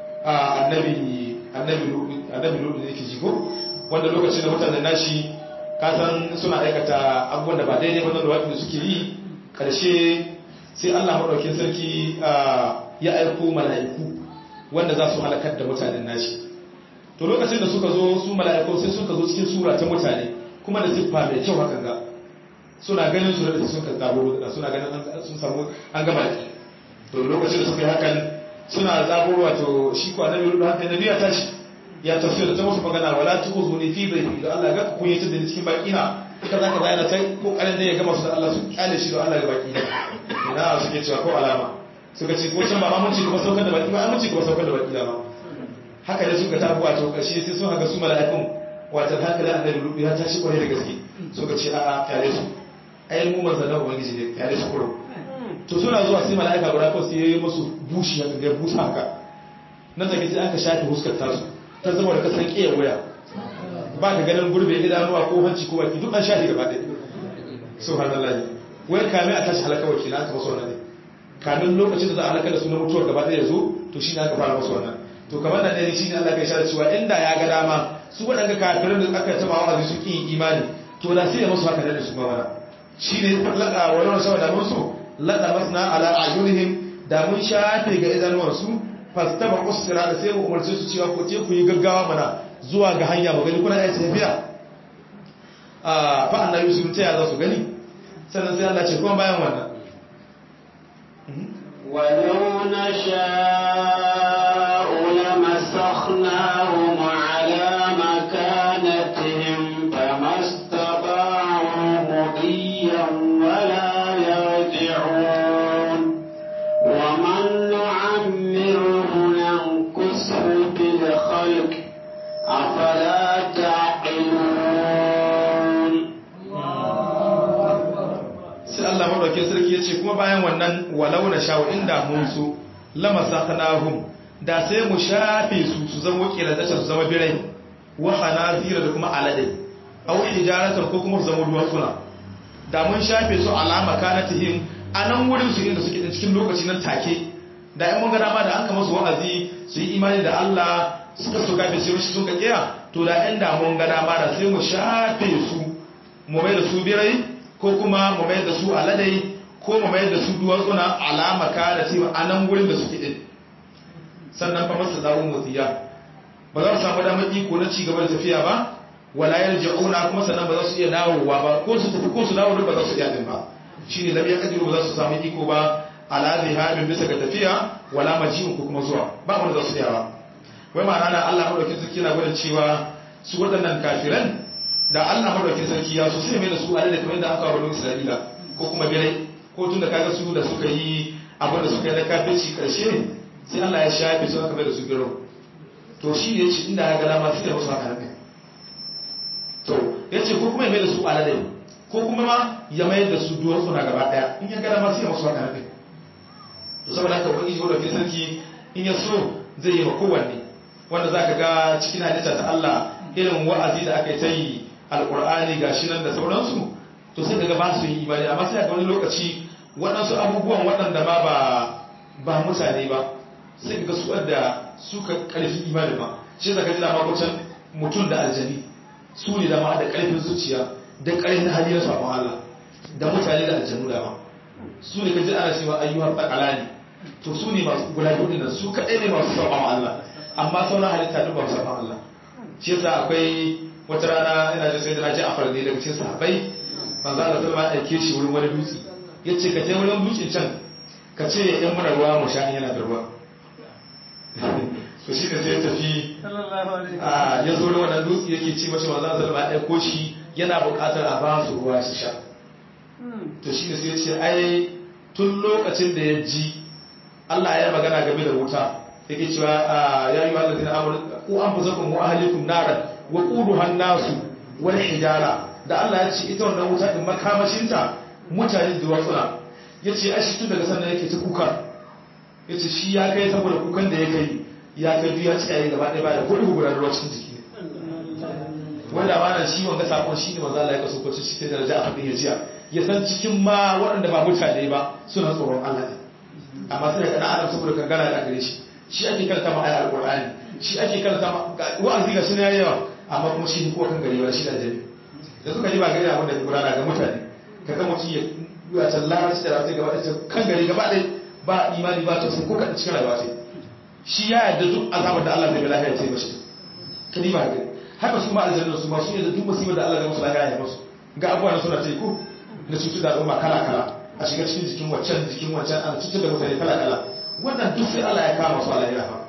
annabi annabi lutu ne ke ji ko wanda lokacin da mutanen nashi kasan suna aikata abubuwan da ba daidai ba da waɗanda suke yi ƙarshe sai Allah maɗaukin sarki ya aiko mala'iku wanda za su halakar da mutanen nashi to lokacin da suka zo su mala'iku sai suka zo cikin sura ta mutane kuma da siffa mai kyau hakan ga suna ganin su da sun ka zabo da suna ganin sun samu an gama da to lokacin da suka yi hakan suna zabo wato shi ko annabi rudu hakan nabi ya tashi ya tafsir ta musu magana wala tukhuzuni fi bayti da Allah ga ku yi ta da cikin baki na kaza kaza yana ta kokarin da ya gama su da Allah su kyale shi da Allah ga baki ina suke cewa ko alama suka ce ko can ba ma mun ci kuma saukar da baki ba mun ci kuma saukar da baki da ma haka ne suka tafi wato karshe sai sun haka su mala'ikun wato haka da annabi rubu ya tashi kwarai da gaske suka ce a'a kyale su ai mu manzon ubangiji ne kyale su kuro to suna zuwa sai mala'ika guda ko sai yayi musu bushi haka ga busa haka nan take sai aka shafe huskar tasu ta zama da kasan kiyar waya ba ka ganin gurbe idanuwa ko hanci ko baki duk an shafe gaba ɗaya subhanallahi wai kame a tashi halaka wakil aka masu wannan ne kamin lokacin da za a halaka da sunan mutuwar gaba ɗaya zo to shi ne aka fara masu wannan to kamar da ɗaya shi ne Allah kai shara cewa inda ya ga dama su waɗanda kafirin da aka taba wa'azi su ƙi imani to da sai ya masu haka da su ma mana shi ne laɗa wani wani saboda mun so laɗa masna ala ayunihim da mun shafe ga idanuwansu fastaba usra da sai mu umarce su cewa ko te ku yi gaggawa mana zuwa ga hanya ba gani kuna iya tafiya a fa annabi sun taya za su gani sannan sai Allah ce kuma bayan wannan ولو نشاء لمسخناهم على مكانتهم فما استطاعوا مضيا ولا يرجعون ومن نعمره ننقصه في الخلق أفلا تعقلون sai Allah madaukakin sarki ya ce kuma bayan wannan walau na sha'u inda mun so lamasakhnahum da sai mu shafe su su zama kiradata su zama birai wa hanazira da kuma alade aw hijaratan ko kuma su zama duwatsuna da mun shafe su alama kanatihim anan wurin su inda suke cikin lokaci nan take da in mun ga dama da an kama su wa'azi su yi imani da Allah suka so kafin sai mishi sun ka kiya to da ɗan damun gada ma da sai mu shafe su mu mai da su birai ko kuma mu mai da su aladai ko mu mai da su duwatsuna alama ka da cewa a nan gurin da suke din sannan fa masu zaɓin motsiya ba za su samu damar iko na ci gaba da tafiya ba wala yarji'una kuma sannan ba za su iya dawowa ba ko su tafi ko su dawo ba za su iya din ba shine lam yaqdiru ba za su samu iko ba ala zihabin bisa ga tafiya wala maji'un ko kuma zuwa ba mu za su iya ba wai ma'ana na Allah madaukakin sarki yana gwada cewa su waɗannan kafiran da Allah madaukakin sarki ya so sai mai da su alai da kamar da aka wani Isra'ila ko kuma birai ko tun da kaga su da suka yi abin da suka yi na kafirci karshe sai Allah ya shafe su aka mai da su biro to shi ne ce inda ya ga dama sai ya musu haka nan to ya ce ko kuma ya mai da su aladai ko kuma ma ya mai da su duwatsu na gaba daya in ya ga dama sai ya musu haka nan to saboda haka ubangiji wanda ke sarki in ya so zai yi ma kowanne wanda za ka ga cikin halitta ta Allah irin wa'azi da aka yi ta yi alƙur'ani ga shi nan da sauransu to sai daga ba su yi imani amma sai ga wani lokaci waɗansu abubuwan waɗanda ma ba ba mutane ba sai ga su da suka ƙarfi imani ba shi zaka ji dama kucan mutum da aljani su ne dama da ƙarfin zuciya da ƙarfin hali na sabon Allah da mutane da aljanu dama su ne ka ji ana cewa ayyuhar tsakalani to su ne masu guda biyu nan su kaɗai ne masu sabon Allah amma sauran halitta duk ba su sabon Allah shi yasa akwai wata rana ina jin sai da naji a farne daga cikin sahabbai manzo Allah sallama ya aike shi wurin wani dutse yace ka je wurin dutsen can ka ce ya yan mana ruwa mu sha yana da ruwa to shi ne sai ya tafi a ya zo da wannan dutse yake ci mashi manzo Allah sallama ya aiko shi yana buƙatar a ba su ruwa su sha to shi ne sai ya ce ai tun lokacin da ya ji Allah ya magana game da wuta yake cewa ya yi wanda zina amur ku an fi zakon wa ahalikum naran wa ƙudu hannasu wani hijara da Allah ya ce ita wannan wuta din makamashinta mutane da watsuna ya ce ashi tun daga sannan yake ta kuka ya ce shi ya kai saboda kukan da ya kai ya kai biya ci yayi gaba ɗaya ba da kuɗi guda ruwa cikin jiki ne wanda ba na shi wanga sakon shi ne maza Allah ya kaso kwace shi ta daraja a faɗin ya jiya ya san cikin ma waɗanda ba mutane ba suna tsoron Allah ne amma sai ga ɗan adam saboda kangana da gare shi shi ake karanta ma ayar alqur'ani shi ake karanta ma wa'azi ga sunan yawa amma kuma shi ko kan gari ba shi da jami da suka ji ba gari abin da ke gudana ga mutane kaga mutum ya ya tallara shi da rafi gaba da kan gari gaba ɗaya ba imani ba ta sun ko kan cikin rayuwa sai shi ya yarda duk azabar da Allah zai bi lafiya sai mashi kadi ba ga haka su ma aljanna su ma su yarda duk musibar da Allah zai musu lafiya ya musu ga abubuwan suna ta yi ko na cutu da al'umma kala kala a shiga cikin jikin waccan jikin wancan ana cutar da mutane kala kala wannan duk sai Allah ya kama su Allah ya rafa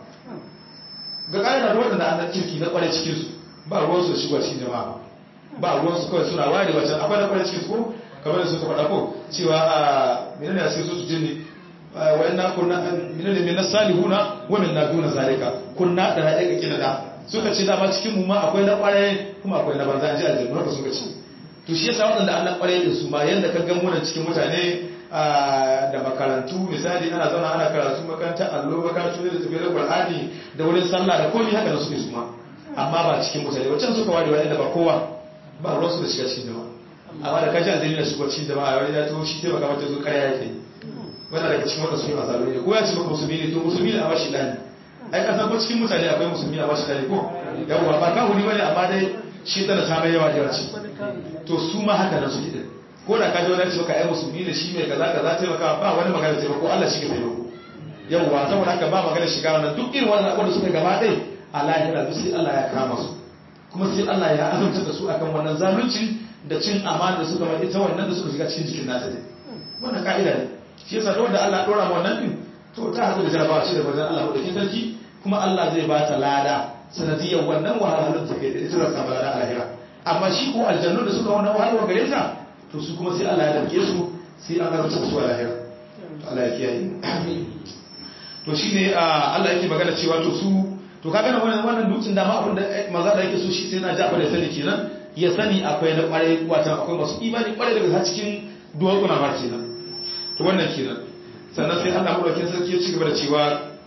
ga ƙa'ida da waɗanda an kirki na ƙware cikin su ba ruwan su shigo cikin jama'a ba ruwan su kawai suna ware wacce akwai na ƙware cikin su ko kamar da suka faɗa ko cewa a menene a sai su jinni wa inna kunna menene min salihuna wa min duna zalika kunna da ra'ayi kina da suka ce dama cikin mu ma akwai na ƙware kuma akwai na banza ji aljanna haka suka ce to shi yasa waɗanda an na ƙware din su ma yanda ka ga mu cikin mutane da makarantu misali ana zauna ana karatu makaranta allo makarantu da tafiyar qur'ani da wurin sallah da komai haka da suke su ma amma ba cikin mutane wancan suka ware wani da ba kowa ba ruwan su da shiga cikin jama'a amma da kaji addini da shiga cikin jama'a wani ya to shi taimaka mata zo kare yake wannan daga cikin wanda su yi masaru ne ko ya ce maka musulmi ne to musulmi ne a bashi dani ai kasan ko cikin mutane akwai musulmi a bashi dani ko yawwa ba ka huni bane amma dai shi tana ta mai yawa da yawa to su ma haka nan suke din ko da ka ji wani cewa ai musulmi ne shi mai kaza kaza taimaka ba wani magana taimako Allah shi ke taimako yawwa saboda haka ba magana shiga wannan duk irin wannan abubuwan da suka gaba ɗaya a lahira duk sai Allah ya kama su kuma sai Allah ya azumta da su akan wannan zalunci da cin amana da suka mai ita wannan da suka shiga cikin jikin nasa ne wannan ka'ida ne shi yasa da wanda Allah dora ma wannan din to ta hadu da jarabawa shi da wajen Allah madaukakin sarki kuma Allah zai ba ta lada sanadiyar wannan wahalhalun da take da ita da samu lada a lahira amma shi ko aljannu da suka wannan wahalwa gare ta to su kuma sai Allah ya damke su sai an garanta su a lahira Allah ya kiyaye to shine Allah yake magana cewa to su to kaga nan wannan wannan dutsen da ma abin da maza da yake so shi sai na Ja'far ya sani kenan ya sani akwai na kwarai wata akwai masu imani kwarai daga cikin duwatsuna ma kenan to wannan kenan sannan sai Allah madaukakin sarki ya ci gaba da cewa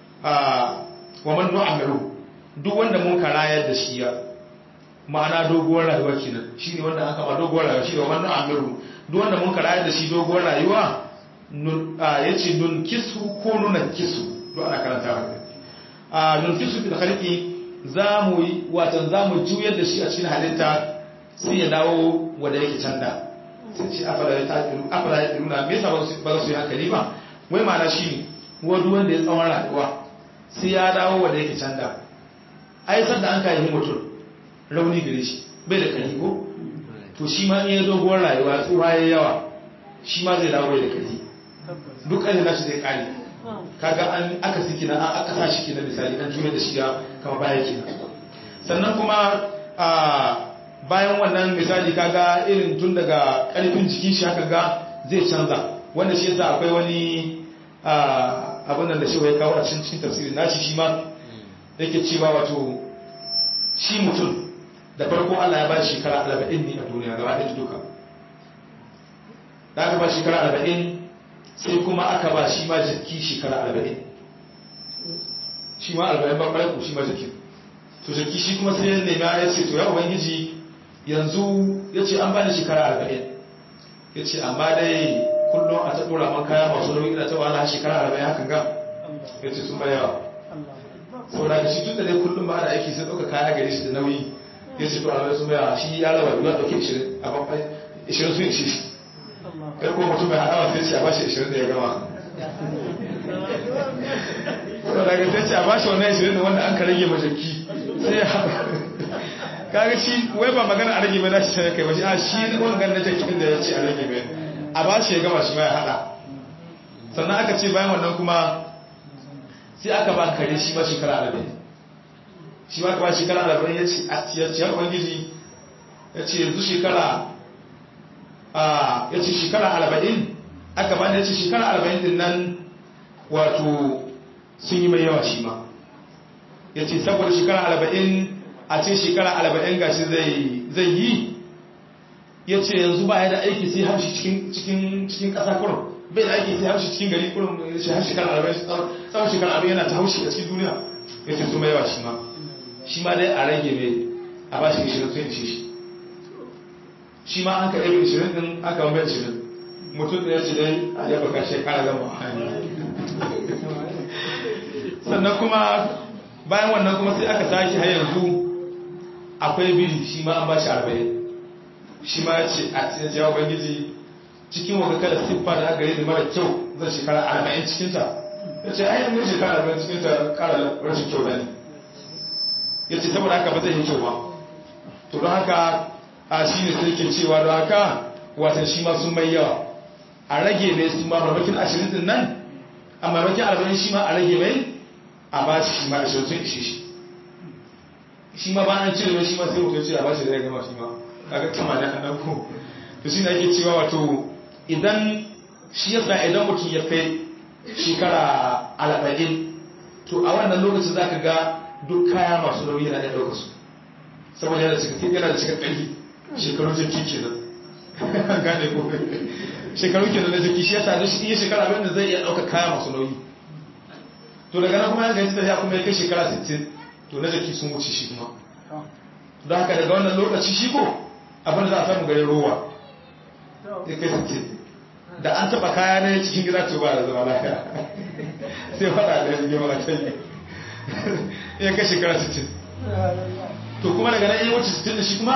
wa man nu'amiru duk wanda mun karayar da shi ya ma'ana doguwar rayuwa kenan shine wanda aka ma doguwar rayuwa shi da wannan amiru duk wanda mun karaya da shi doguwar rayuwa nun yace nun kisu ko nuna kisu duk ana karanta haka a nun kisu bil khalqi za mu yi watan za mu juyar da shi a cikin halitta sai ya dawo wanda yake canda sai ce afala ya taƙiru afala ya ƙiru na me yasa ba su yi hankali ba wai ma'ana shi ne wadu wanda ya tsawon rayuwa sai ya dawo wanda yake canda ai sanda an kayi mutum rauni gare shi bai da kari ko to shi ma in ya doguwar rayuwa tsuwa ya yawa shi ma zai dawo bai da kari duk ƙarfi nashi zai ƙare kaga an aka siki na an aka sa shi kenan misali an juya da shi ya kama baya kenan sannan kuma a bayan wannan misali kaga irin tun daga karfin jikin shi haka ga zai canza wanda shi yasa akwai wani abin nan da shi ya kawo a cikin cikin tafsirin nashi shi ma yake cewa wato shi mutum da farko Allah ya ba shi shekara 40 ne a duniya gaba ɗaya duka da aka ba shekara 40 sai kuma aka ba shi ma jiki shekara 40 shi ma 40 ba ƙarfi shi ma jiki to jiki shi kuma sai ya nemi ya ce to ya ubangiji yanzu ya ce an bani shekara arba'in ya ce amma dai kullum a ta ɗora man kaya masu nauyi da ta wahala shekara arba'in hakan ga ya ce sun bayawa sau da shi tun da dai kullum ba da aiki sai ɗauka kaya gare shi da nauyi ya ce to arba'in sun bayawa shi ya raba biyu ɗauke ishirin a babban ishirin sun ishe shi kai ko mutum mai haɗawa sai ce a bashi ishirin da ya gama sau da sai ce a bashi wannan ishirin da wanda an ka rage majaki sai ya kaga shi wai ba magana a rage mai nashi sai kai ba shi a shi wangan na jakin da ya ce a rage mai a ba shi ya gama shi ma ya hada sannan aka ce bayan wannan kuma sai aka ba kare shi ba shekara arba'in shi ma ka ba shekara arba'in ya ce a ciyar ubangiji ya ce yanzu shekara a ya ce shekara arba'in aka ba ya ce shekara arba'in din nan wato sun yi mai yawa shi ma ya ce saboda shekara arba'in a ce shekara arba'in gashi zai yi ya ce yanzu ba ya da aiki sai haushi cikin ƙasa kurum bai da aiki sai haushi cikin gari kurum ya ce har shekara arba'in tsawon shekara arba'in yana ta haushi a cikin duniya ya ce su mai yawa shi ma shi ma dai a rage mai a ba shi ishirin sun ishe shi shi ma an ka ɗaya ishirin ɗin aka mai ishirin mutum da ya ce dai a yaba ka shekara gama sannan kuma bayan wannan kuma sai aka tashi har yanzu akwai biri shi ma an ba shi arba'in shi ma ya ce a cikin jawo bangiji cikin waka kada siffa da aka yi da mara kyau zan shekara arba'in cikinta ya ce ayyar mun shekara arba'in cikinta kara rashin kyau da ne ya ce saboda haka ba zai yi kyau ba to don haka a shi ne sai ke cewa don haka watan shi ma sun mai yawa a rage mai su ma mamakin ashirin din nan a mamakin arba'in shi ma a rage mai a ba shi shi ma ashirin sun ishe shi shi ma ba an cire mai shi ma sai mutum ce a ba shi da ya gama shi ma kaga kama da an ko to shi ne ake cewa wato idan shi yasa idan mutum ya kai shekara arba'in to a wannan lokacin za ka ga duk kaya masu nauyi yana da ɗauka su saboda yana cika yana da cika ƙarfi shekaru jirki kenan gane ko shekaru kenan da jirki shi yasa shi iya shekara abin da zai iya ɗauka kaya masu nauyi to daga nan kuma ya gaji tafiya kuma ya kai shekara 60 to na jiki sun wuce shi kuma don haka daga wannan lokaci shi ko abin da za a samu garin rowa ya kai 60 da an taba kaya ne cikin gida to ba da zama lafiya sai fada da yanzu mara canyi ya kai shekara 60 to kuma daga nan iya wuce 60 da shi kuma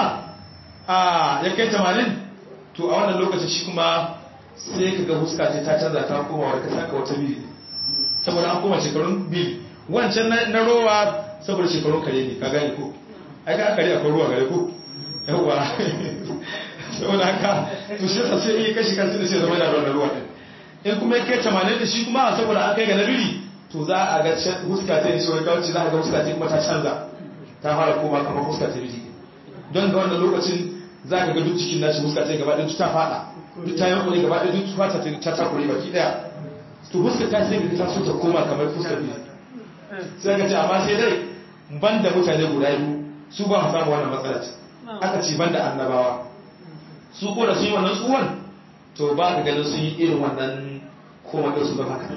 a ya kai 80 to a wannan lokacin shi kuma sai ka ga huska ce ta canza ta koma wadda ka saka wata biyu saboda an koma shekarun biyu wancan na rowa saboda shekarun kare ne ka gani ko ai ka kare akwai ruwa gare ko yawa saboda haka to shi yasa sai yi kashi kan da sai zama da ruwan ruwa din in kuma yake 80 da shi kuma saboda an kai ga nabiri to za a ga huska ta yi shi wai kawai za a ga huska ta kuma ta canza ta fara koma kamar huska ta biji don ga wannan lokacin za ka ga duk cikin nashi huska ta gaba ɗaya ta fada duk ta yankuri gaba ɗaya duk fata ta takure baki ɗaya to huska ta sai ga ta so ta koma kamar fuskar biji sai ka ce amma sai dai ban da mutane guda biyu su ba su samu wannan matsala aka ce ban da annabawa su ko da sun yi wannan tsuwan to ba ka ganin sun yi irin wannan koma da su ba haka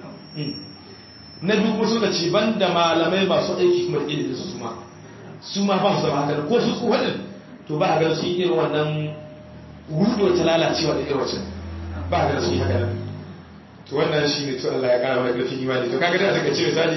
na biyu kuma suka ce ban da malamai masu aiki kuma ilimin su ma su ma ba su zama haka ko su tsuwa din to ba a ganin sun yi irin wannan rudo ta lalacewa da irin wacce ba a ganin sun yi haka nan to wannan shi ne to Allah ya kara mana ƙarfin imani to kaga dai a daga ce misali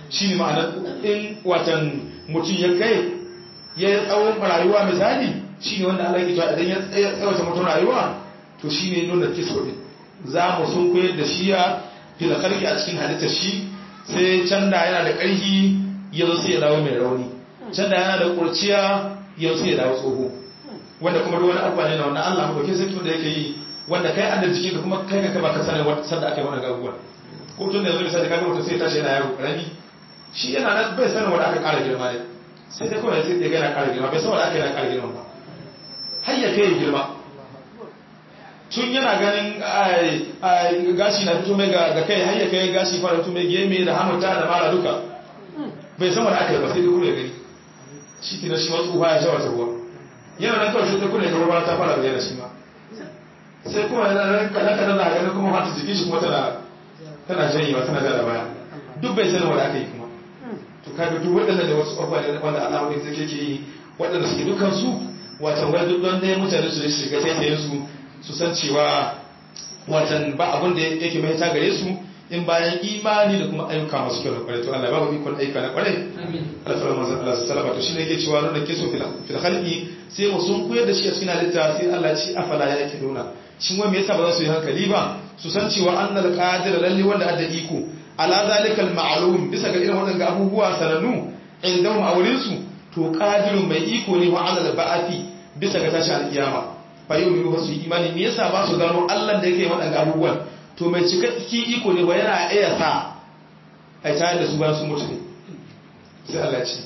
shine ma'anar in watan mutum ya kai ya yi tsawon rayuwa misali shine wanda Allah ya cewa idan ya tsawata mutum rayuwa to shine nuna kiso din za mu sun koyar da shi ya fil khalqi a cikin halittar shi sai can da yana da ƙarfi ya zo sai ya dawo mai rauni can da yana da kurciya ya zo sai ya dawo tsoho wanda kuma duk wani abubuwa ne na wannan Allah mu dauke sai da yake yi wanda kai an da jiki da kuma kai ka ba ka sani wata sanda aka yi wannan abubuwa ko tun da yanzu misali kaga mutum sai ya tashi yana yaro karami shi yana nan bai sanin wanda aka ƙara girma ne sai dai kawai sai ya ga yana ƙara girma bai san wanda aka yana ƙara girma ba har ya kai girma tun yana ganin gashi na fito mai ga kai har ya kai gashi fara fito mai geme da hamuta da mara duka bai san wanda aka yi ba sai dai kuma ya gani shi ke na shi wasu ya sha wata ruwa yana nan kawai sai ta kuna ga ruwa ta fara bayyana shi ma sai kuma yana kaɗan kaɗan na ganin kuma fata jikin shi kuma tana tana janyewa tana da baya duk bai sanin wanda aka yi kuma to kaga duk waɗanda da wasu abubuwa ne wanda Allah wani zai ke yi waɗanda suke dukkan su watan wai duk don dai mutane su shiga taitayen su su san cewa watan ba abin da yake mahita gare su in bayan imani da kuma ayyuka masu kyau da kwarai to Allah babu ikon ayyuka na kwarai Allah ta manzon Allah sallama to shine yake cewa nuna kiso fil khalqi sai mu sun koyar da shi a cikin halitta sai Allah ci afala ya yake nuna shin wai me yasa ba za su yi hankali ba su san cewa annal qadir lalle wanda adda iko ala zalikal ma'lum bisa ga irin wadannan abubuwa sanannu indahum a wurin su to qadirun mai iko ne wa alal ba'ati bisa ga tashi alkiyama fa yau ne ba su yi imani me yasa ba su gano Allah da yake wadannan abubuwan to mai cikakken iko ne ba yana iya sa a tayar da su bayan sun mutu ne sai Allah ce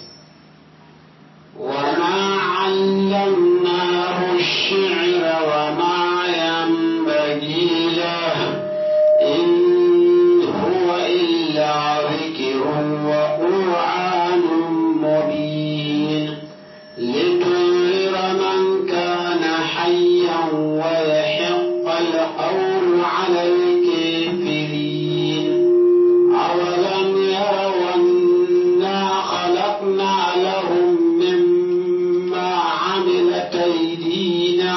وما علمناه الشعر وما ينبغي له إن هو إلا ذكر وقرآن مبين لتنذر من كان حيا ويحق القول على الكافرين أولم يروا أنا خلقنا لهم مما عملت أيدينا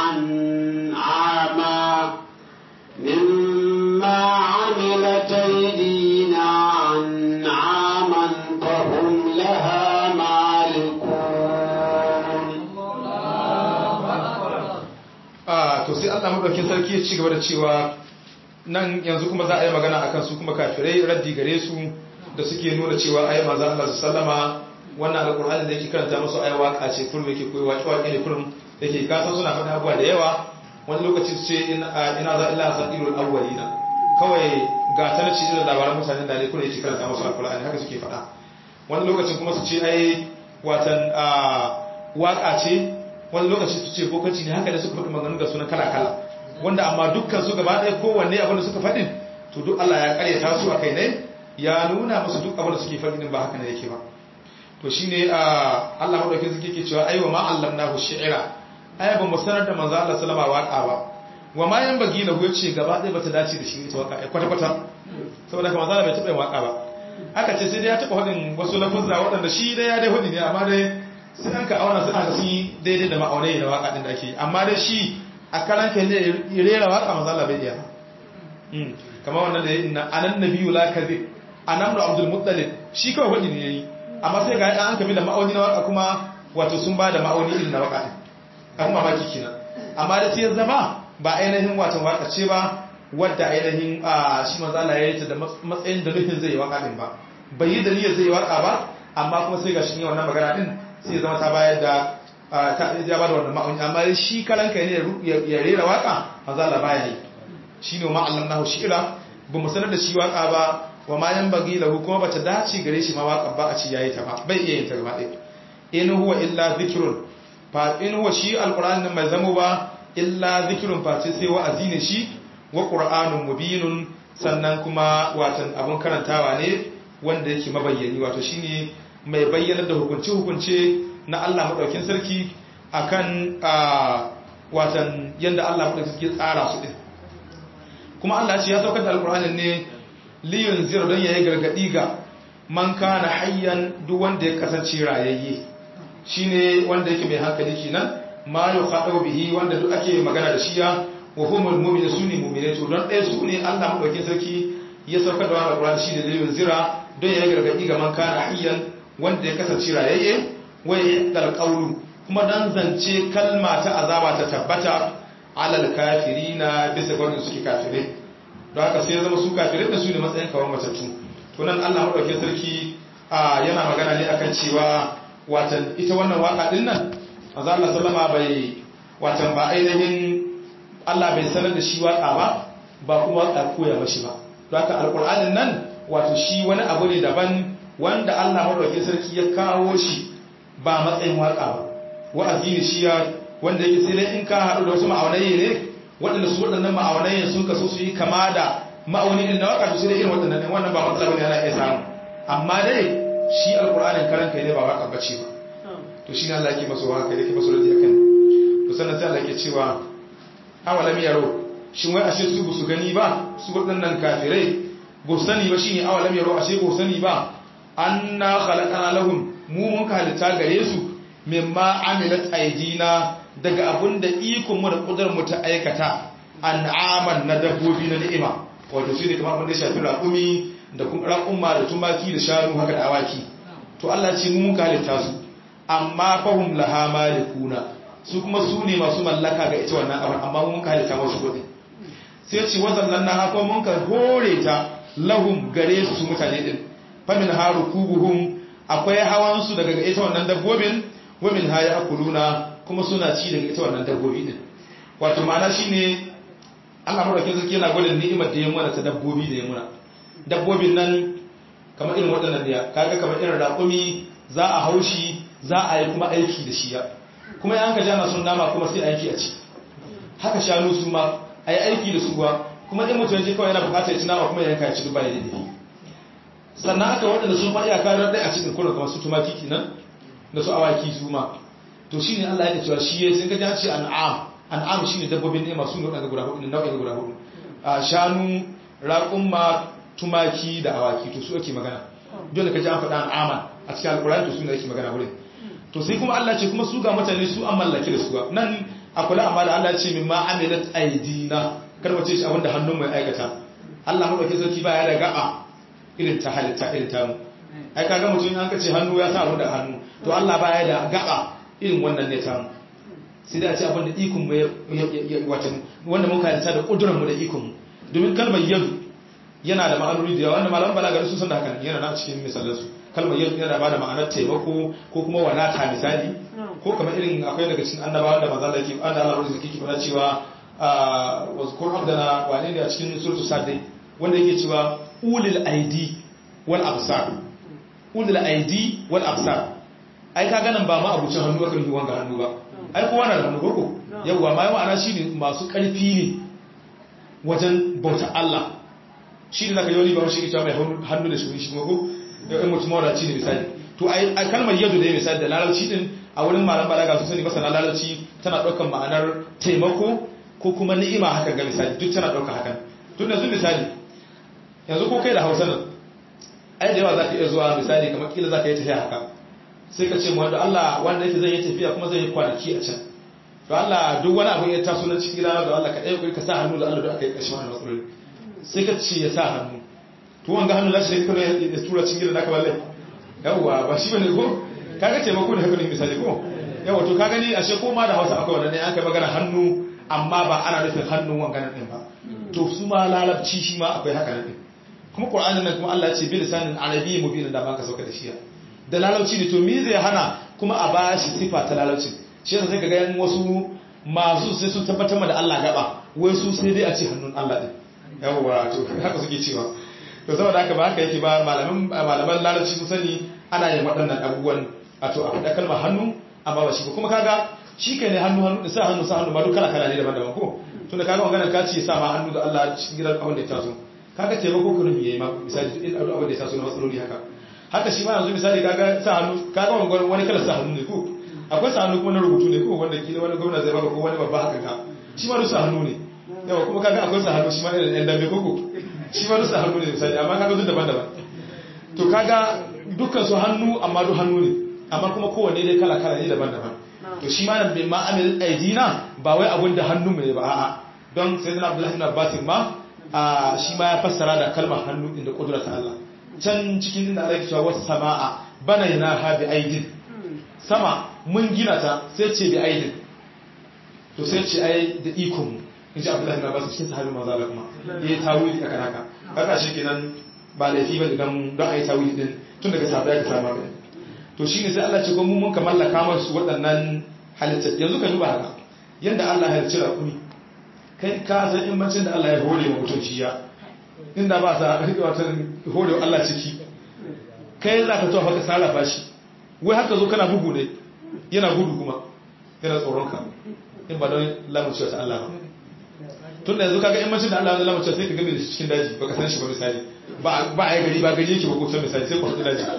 أنعاما مما عملت أيدينا أنعاما فهم لها مالكون a to sai Allah madaukin sarki ya ci gaba da cewa nan yanzu kuma za a yi magana akan su kuma kafirai raddi gare su da suke nuna cewa ayi manzo Allah sallama wannan alqur'ani da yake karanta musu ayi waka ce kullum yake koyi waki waki ne kullum yake kasa suna faɗa abuwa da yawa wani lokaci su ce ina ina za illa sadirul awwalina kawai ga tarci da labaran mutanen da ne kullum yake karanta musu alqur'ani haka suke faɗa wani lokacin kuma su ce ai watan waka ce wani lokaci su ce bokaci ne haka da suka faɗi maganganu da suna kala-kala wanda amma dukkan su gaba ɗaya kowanne abin da suka faɗin to duk Allah ya karyata su a kai ne ya nuna musu duk abin da suke faɗin ba haka ne yake ba to shine a Allah madaukakin suke ke cewa aiwa ma allamnahu shi'ra ai ba mu sanar da manzo Allah sallama waka ba wa ma yan bagi lahu yace gaba ɗaya bata dace da shi ita waka ai kwata kwata saboda kuma manzo Allah bai taɓa yin waka ba aka ce sai dai ya taɓa faɗin wasu lafuzza waɗanda shi dai ya dai faɗi ne amma dai sai an ka auna suna da sun yi daidai da ma'aunai da waka din da ake amma dai shi a karan kai ne rera waka manzo Allah bai iya kamar wannan da ya inna anan nabiyyu la kadhib anan da Abdul Muttalib shi kawai wadi ne yayi amma sai ga an kabi da ma'auni na waka kuma wato sun ba da ma'auni irin na waka din an mamaki kenan amma da sai zama ba ainihin wato waka ce ba wadda ainihin shi manzo Allah ya yi ta da matsayin da nufin zai yi waka din ba bai yi da niyyar zai yi waka ba amma kuma sai ga shi ne wannan magana din sai zama ta bayar da ta ya ba da wannan ma'auni amma shi kalan kai ne ya rera waka manzo Allah baya yi shine ma allamnahu shi'ra ba mu sanar da shi waka ba wa ma yan bagi lahu kuma bata dace gare shi ma waka ba a ci yayi ta ba bai iya yin ta gaba ɗaya in huwa illa zikrun fa in huwa shi alqur'ani mai zamo ba illa zikrun fa sai wa'azi ne shi wa qur'anun mubinun sannan kuma watan abun karantawa ne wanda yake mabayyani wato shine mai bayyana da hukunce-hukunce na Allah maɗaukin sarki akan watan yadda Allah maɗaukin sarki tsara su ɗin kuma Allah ce ya saukar da alƙur'anin ne liyun zira don yayi gargaɗi ga man kana hayyan duk wanda ya kasance rayayye shine wanda yake mai hankali kenan ma yuqadu bihi wanda duk ake magana da shi ya wa humul mu'minu sunni mu'minai to don ɗaya su ne Allah maɗaukin sarki ya saukar da wannan alƙur'ani shine liyun zira don ya gargadi ga man kana hayyan wanda ya kasance rayayye wai dal qawlu kuma dan zance kalma ta azaba ta tabbata alal kafirina bisa ga wanda suke kafirai don haka sai ya zama su kafirai da su ne matsayin kawar matattu to nan Allah madaukakin sarki yana magana ne akan cewa watan ita wannan waka din nan manzo Allah sallama bai watan ba ainihin Allah bai sanar da shi waka ba ba kuma waka koya mashi ba don haka alqur'anin nan wato shi wani abu ne daban wanda Allah madaukakin sarki ya kawo shi ba matsayin waka ba wa'azi ne shi ya wanda yake sai dai in ka haɗu da wasu ma'aunai ne waɗanda su waɗannan ma'aunai sun kaso su yi kama da ma'auni din na waka su sai dai irin waɗannan ɗin wannan ba matsala bane ana iya samu amma dai shi alƙur'anin karan kai ne ba waka bace ba to shi ne Allah yake masu waka yake masu radi akan to sannan sai Allah yake cewa awalam yaro shin wai ashe su ba su gani ba su waɗannan kafirai ba sani ba shine awalam yaro ashe ba sani ba anna khalaqana lahum mu mun ka halitta gare su mimma amilat aidina daga abinda ikon mu da kudurar mu ta aikata an'aman na dabbobi na ni'ima wato shine kamar abin da shafi raƙumi da kuma raƙumma da tumaki da shanu haka da awaki to Allah ce mu mun ka halitta su amma fahum laha malikuna su kuma su ne masu mallaka ga ita wannan abin amma mun ka halitta musu kudi sai ce wazallan na haka mun ka hore ta lahum gare su mutane din famin harukubuhum akwai hawan su daga ita wannan dabbobin wamin haya akuluna kuma suna ci daga ita wannan dabbobi din wato ma'ana shine Allah madaukakin sarki yana gwada ni'imar da ya muna ta dabbobi da ya muna dabbobin nan kamar irin waɗannan ne kaga kamar irin raƙumi za a haushi za a yi kuma aiki da shi ya kuma yan ka jana sun nama kuma sai aiki a ci haka shanu su ma a yi aiki da su ba kuma in mutum je kawai yana bukatar ya ci nama kuma ya yanka ya ci duk bai daidai sannan aka waɗanda sun faɗi a karar ɗaya a cikin kuna kamar su tumaki kenan da su awaki su ma to shi ne Allah ya cewa shi ya sun gaji ce an'am an'am shi ne dabbobin ne masu nau'in guda hudu nau'in guda hudu a shanu raƙumma tumaki da awaki to su ake magana dole ka ji an faɗa an'aman a cikin alƙur'ani to su ne ake magana wurin to sai kuma Allah ce kuma su ga mutane su an mallaki da su nan a kula amma da Allah ce min ma amilat aidina kar wace shi abinda hannun mai aikata Allah madaukakin sarki ba ya da gaba irin ta halitta irin ta mu ai kaga mutum an kace hannu ya sa abin da hannu to Allah ba ya da gaba irin wannan ne ta mu sai da ce abin da ikon mu wata wanda muka halitta da kudurar mu da ikon mu domin kalmar yadu yana da ma'anoni da yawa wanda malaman balaga sun san da hakan yana na cikin misalan su kalmar yadu yana ba da ma'anar taimako ko kuma wadata misali ko kamar irin akwai daga cikin annabawan da manzo Allah yake an da Allah ruzuki ke fara cewa wazkur abdana wane ne a cikin suratul sadai wanda yake cewa ulil aidi wal absar ulil aidi wal absar ai ka ganin ba ma abucin hannu aka yi wanga hannu ba ai kowa na da hannu koko yawwa ma yawa ana shine masu karfi ne wajen bauta Allah shi ne zaka yi wani ba shi ita mai hannu da shi shi kuma ko in mutum mawadaci ne misali to ai kalmar yadu da ya misali da larabci din a wurin malam balaga su sani masana larabci tana ɗaukar ma'anar taimako ko kuma ni'ima haka ga misali duk tana ɗaukar hakan tun yanzu misali yanzu ko kai da hausa nan ai da yawa za ka iya zuwa misali kamar kila za ka yi tafiya haka sai ka ce mu wanda Allah wanda yake zai yi tafiya kuma zai yi kwanaki a can to Allah duk wani abu ya taso na cikin gidana da Allah ka ɗaya ka sa hannu da Allah da aka yi ƙarshen wannan matsaloli sai ka ce ya sa hannu to wanga hannu lashi ne kuma ya tura cikin gidan naka balle yawwa ba shi bane ko kaga taimako ne haka ne misali ko yawa to ka gani ashe ko ma da Hausa akwai wannan ne an kai magana hannu amma ba ana nufin hannun wanganan din ba to su ma lalabci shi ma akwai haka nan din kuma Qur'anin nan kuma Allah ya ce bi lisanin arabiyyi mubin da ba ka sauka da shi da lalauci ne to me zai hana kuma a ba shi sifa ta lalauci shi yasa sai ka ga yan wasu masu sai sun tabbatar da Allah gaba wai su sai dai a ce hannun Allah din yawa to haka suke cewa to saboda haka ba haka yake ba malaman malaman lalauci sun sani ana yin waɗannan abubuwan a to a faɗa kalmar hannu amma ba shi ba kuma kaga shi kai ne hannu hannu sa hannu sa hannu ba duk kala kala ne daban-daban ko tunda kaga maganar ka ce sa ma hannu da Allah cikin gidan abin da ya taso kaga taimako ka nufi yayi ma misali duk abin da ya taso na matsaloli haka haka shi ma yanzu misali kaga sa hannu kaga wani wani kala sa hannu ne ko akwai sa hannu kuma na rubutu ne ko wanda kila wani gwamna zai baka ko wani babba haka ka shi ma duk sa hannu ne yawa kuma kaga akwai sa hannu shi ma da ɗan dambe koko shi ma duk sa hannu ne misali amma kaga duk daban-daban to kaga dukkan su hannu amma duk hannu ne amma kuma kowanne dai kala kala ne daban-daban to shi ma nan bai ma amil aidina ba wai abin da hannu mai ba a'a don sai dana abdullahi ibn abbas ma shi ma ya fassara da kalmar hannu din da kudura ta Allah can cikin inda Allah ya cewa was samaa banayna ha bi aidin sama mun gina ta sai ce bi aidin to sai ce ai da ikon mu in ji Abdullahi bin Abbas cikin sahabi manzo Allah kuma yayi tawili akan haka kaga shi kenan ba laifi ba idan don ayi tawili din tun daga sahabbai ka samu gani to shine sai Allah ce ko mun mun ka mallaka masu waɗannan halittar yanzu ka duba haka yanda Allah ya halicci raƙumi kai ka san in bacin da Allah ya hore wa mutum shi ya inda ba sa wata hore wa Allah ciki kai za ka tofa ka sarrafa shi wai haka zo kana bugu ne yana gudu kuma yana tsoron ka in ba don lamuncewa ta Allah ba tun da yanzu kaga in bacin da Allah ya lamuncewa sai ka gabe da shi cikin daji baka san shi ba misali ba a yi gari ba gari yake ba ko san misali sai ku haɗu daji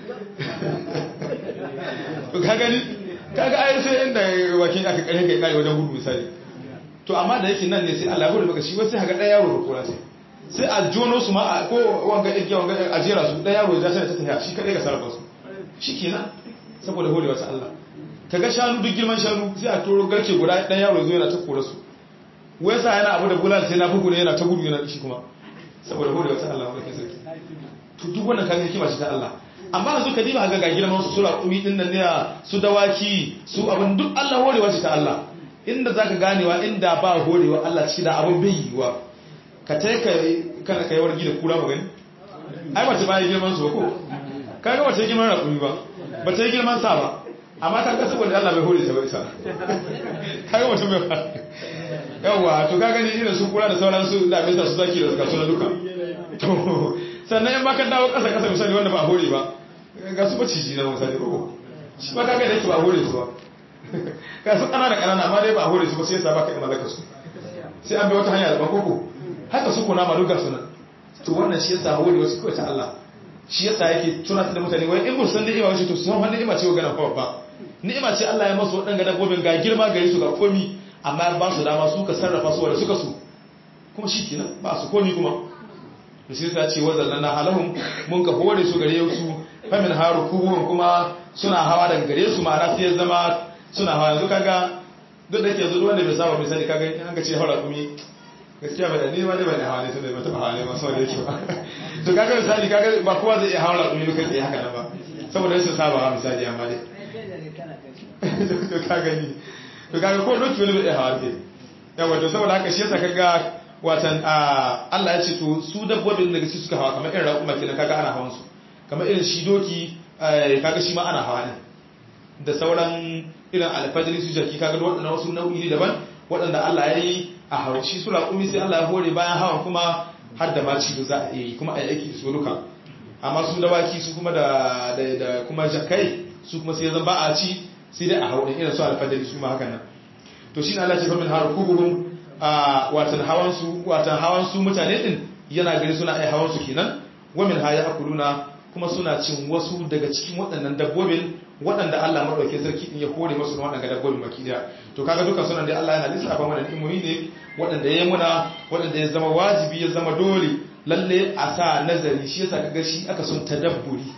to ka gani kaga ai sai inda wakin aka kare kai kare wajen gudu misali to amma da yake nan ne sai Allah ya hore maka shi wai sai kaga ɗaya yaro da kura sai sai a jono su ma ko wanga ɗin wanga a jera su ɗaya yaro ya sai ta tafiya shi kadai ga sarrafa su shikenan saboda horewa ta Allah kaga shanu duk girman shanu sai a toro garke guda ɗaya yaro zo yana ta kore su wai sa yana abu da bulal sai na bugu ne yana ta gudu yana shi kuma saboda horewa ta Allah wanda ke sarki to duk wannan kaga hikima ce ta Allah amma yanzu ka diba ga girman su sura kumi din nan ne su dawaki su abin duk Allah horewa ce ta Allah inda zaka ganewa inda ba horewa Allah ci da abin bai yiwa ka tai ka kana kai wargi da kura magani ai ba ta bai girman su ba ko kaga ba ta girman rakumi ba ba ta girman sa ba amma ta kasa wanda Allah bai hore ta ba isa kaga mutum bai yawa to kaga ni irin su kura da sauran su da bisa su zaki da suka suna duka to sannan in baka dawo kasa kasa misali wanda ba hore ba ga su maciji na misali ko shi ba kaga da yake ba hore su ba ga su kanana kanana amma dai ba hore su ba sai yasa baka yi mallaka su sai an bi wata hanya da ba koko haka su kuna ma duka suna to wannan shi yasa hore wasu kawai ta Allah shi yasa yake tunatar da mutane wai in ba san ni'ima wace to su san ni'ima ce ga nan fa ba ni'ima ce Allah ya masu waɗanga dabbobin ga girma gari su ga komi amma ba su dama su ka sarrafa su wanda suka su kuma shi kenan ba su komi kuma da sai ta ce wazan na halahun mun ka hore su gare su famin haru kubuwan kuma suna hawa daga gare su ma'ana sai ya zama suna hawa yanzu kaga duk da ke yanzu wanda bai saba bai sani kaga in ka ce haura kumi gaskiya bai da ni ma dai bai da hawa ne tunda bai taba hawa ne ma saboda yake ba to kaga misali kaga ba kowa zai iya haura kumi kai tsaye haka nan ba saboda sun saba ha misali amma dai to kaga ni to kaga ko doki wani bai hawa ke yawa to saboda haka shi yasa kaga watan Allah ya ce to su dabbobin daga su suka hawa kamar irin raƙuma kenan kaga ana hawan su kamar irin shi doki kaga shi ma ana hawa ne da sauran irin alfajiri su jaki kaga waɗannan wasu nau'i ne daban waɗanda Allah ya yi a hawa shi su raƙumi sai Allah ya hore bayan hawan kuma har da ma ci za a yi kuma a yi aiki da su duka amma su dawaki su kuma da da kuma jakai su kuma sai zan ba a ci sai dai a hawa irin su alfajiri su ma hakan nan to shine Allah ya ce fa min har kubuhum a watan hawan su watan hawan su mutane din yana gari suna ai hawan su kenan wamin haya akuluna kuma suna cin wasu daga cikin waɗannan dabbobin waɗanda Allah madaukakin sarki din ya kore musu waɗannan dabbobin baki daya to kaga duka sunan da Allah yana lissafa mana imomi ne waɗanda ya muna waɗanda ya zama wajibi ya zama dole lalle a sa nazari shi yasa kaga shi aka sun tadabburi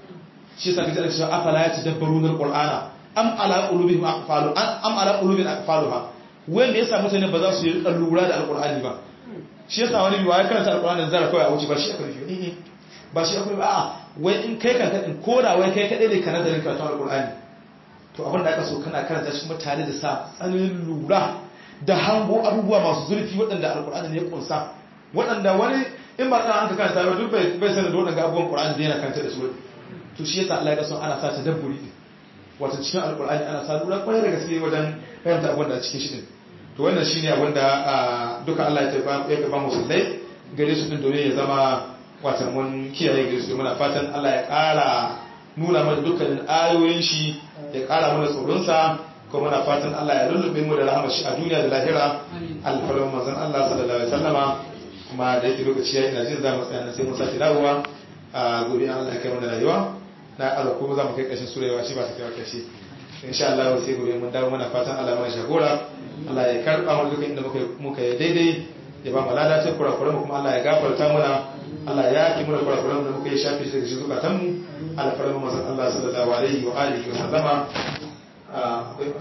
shi yasa kaga cewa afala ya tadabbaruna alqur'ana am ala qulubihim aqfalu am ala qulubin aqfaluha wanda yasa mutane ba za su yi rika lura da alkur'ani ba shi yasa wani biwa ya karanta alkur'ani zara kawai a wuce ba shi aka rufe eh ba shi aka rufe a wai in kai kan kadin koda wai kai kadai ne ka nazarin karatun alkur'ani to abin da aka so kana karanta shi mutane da sa tsananin lura da hango abubuwa masu zurfi waɗanda alkur'ani ne ya kunsa waɗanda wani in ba kana an ka karanta ba duk bai sanin da waɗanda abubuwan qur'ani da yana karanta da su to shi yasa Allah ya so ana sa tadabburi wato cikin alkur'ani ana sa lura kwarai da gaske wajen fahimta abin da cikin shi din to wannan shine abin da duka Allah ya tafi ya ba mu sallai gare su din domin ya zama wata mun kiyaye gare su muna fatan Allah ya ƙara nuna mana dukkanin ayoyin shi ya ƙara mana tsoron sa ko muna fatan Allah ya lullube mu da rahama shi a duniya da lahira alfarman manzon Allah sallallahu alaihi wasallama kuma da yake lokaci ya ina jin za mu tsaya sai mun sake dawowa a gobe Allah ya kai mana rayuwa na Allah ko za mu kai ƙarshen surewa shi ba ta kai ƙarshe insha Allah sai gobe mun dawo mana fatan Allah mana shagora Allah ya karba mu dukkan inda muka muka yi daidai ya ba mu lada ta kurakuran mu kuma Allah ya gafarta muna Allah ya yaki mu da kurakuran da muka yi shafi daga cikin zukatan mu alfarin mu manzon Allah sallallahu alaihi wa alihi wa sallama akwai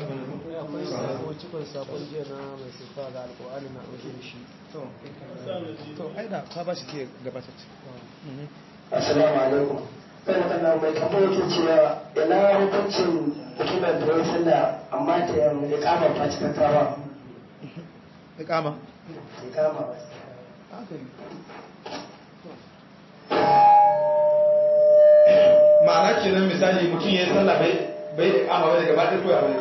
akwai cikon sakon jiya na mai sifa da alƙur'ani na ɗauke da shi to to ai da ka ba shi ke gabatar assalamu alaikum kai makalla mai tambaya yake cewa ina hukuncin mutumin da ya sallah amma ta ya kama ba cikakka ba iqama ya kama ba ma'ana kenan misali mutum ya yi sallah bai bai iqama bai daga baɗin koya bai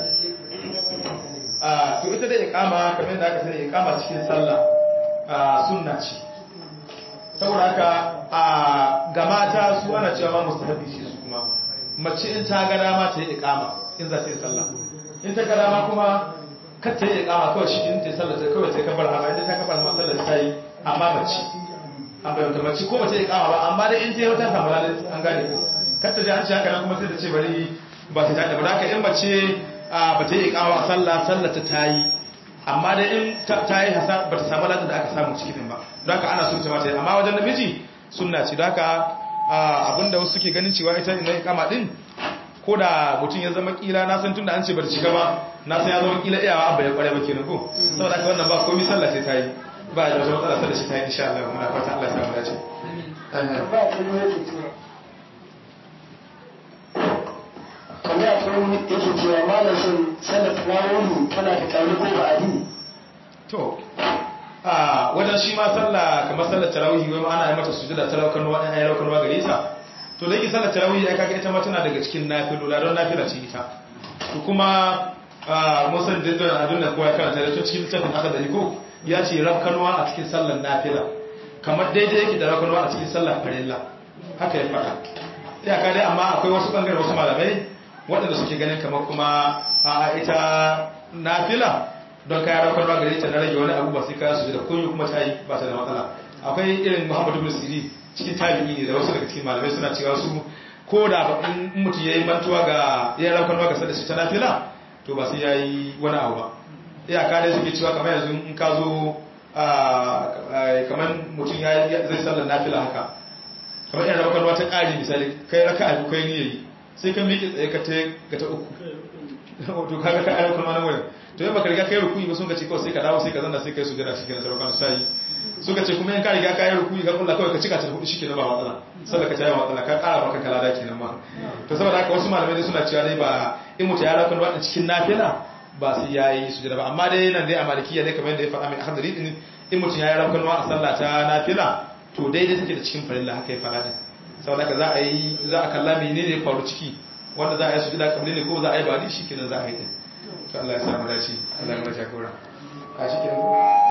a to ita da iqama kamar yadda aka sani iqama cikin sallah a sunna ce saboda haka a ga mata su ana cewa ma mustahabi ce su kuma mace in ta ga dama ta yi iqama in za ta yi sallah in ta ga dama kuma kar ta yi iqama kawai shi in ta yi sallah ta kawai ta kabar hama inda ta kabar hama sallah ta yi amma mace an bayyana mace ko mace iqama ba amma dai in ta yi wata samu lalle an gane ko kar ta ji an ce haka nan kuma sai ta ce bari ba ta tada ba da haka in mace ba ta yi iqama a sallah sallah ta ta yi amma dai in ta yi hasa ba ta samu ladan da aka samu cikin ba don haka ana sunta mata amma wajen namiji sunna ce don haka abinda wasu suke ganin cewa ita ina ikama din ko da mutum ya zama kila na san tunda an ce ba ta shiga ba na san ya zama kila iyawa abba ya kware ba kenan ko saboda haka wannan ba komai sallah sai ta yi ba da wata matsala sallah shi ta yi insha Allah muna fata Allah ya samu dace ba ta ne yake cewa kamar ya kuma yake cewa malamin sallar tarawih tana da kauri ko ba adi to a wajen shi ma sallah kamar sallar tarawih wai ma ana yi mata sujada talaukan wa ɗan ayyukan wa gare ta to da yake sallar tarawih ai kaga ita ma tana daga cikin nafilula don nafila ce ita to kuma mun san da don adun da kowa ya karanta da cikin littafin aka da ko ya ce rafkanwa a cikin sallar nafila kamar daidai yake da rafkanwa a cikin sallar farilla haka ya faɗa iyaka dai amma akwai wasu bangare wasu malamai waɗanda suke ganin kamar kuma a ita nafila don kayan raukar ba gare ta na rage wani abu ba sai kayan su da kunyi kuma ta yi ba ta da matsala akwai irin muhammadu bin siri cikin tabi'i ne da wasu daga cikin malamai suna cewa su ko da in mutum ya yi mantuwa ga ya raukar ba ga sada shi ta nafila to ba sai ya yi wani abu ba iyaka dai suke cewa kamar yanzu in ka zo kamar mutum ya zai sallar nafila haka kamar yana raukar ba ta ƙari misali kai raka a kai ni yayi sai ka miƙe tsaye ka ta ga ta uku to kaga ka ayyukan wani wurin to yamma ka riga kai rukuyi ba sun ka ce kawai sai ka dawo sai ka zanna sai kai su jira cikin saraukan sai suka ce kuma in ka riga ka yi rukuyi ka kulla kawai ka cika ta hudu shikenan ba matsala sallar ka ta yi matsala ka ƙara maka kalada kenan ma to saboda haka wasu malamai dai suna cewa dai ba in mutum ya rakon wadda cikin nafila ba sai ya yi su jira ba amma dai nan dai a malikiya dai kamar yadda ya faɗa mai hadari din in mutum ya yi rakon a sallah ta nafila to daidai take da cikin farilla haka ya faɗa din saboda haka za a yi za a kalla menene ya faru ciki wanda za a yi sujada kamar ne ko za a yi ba shi kenan za a yi din to Allah ya samu dace Allah ya mata gora a shi kenan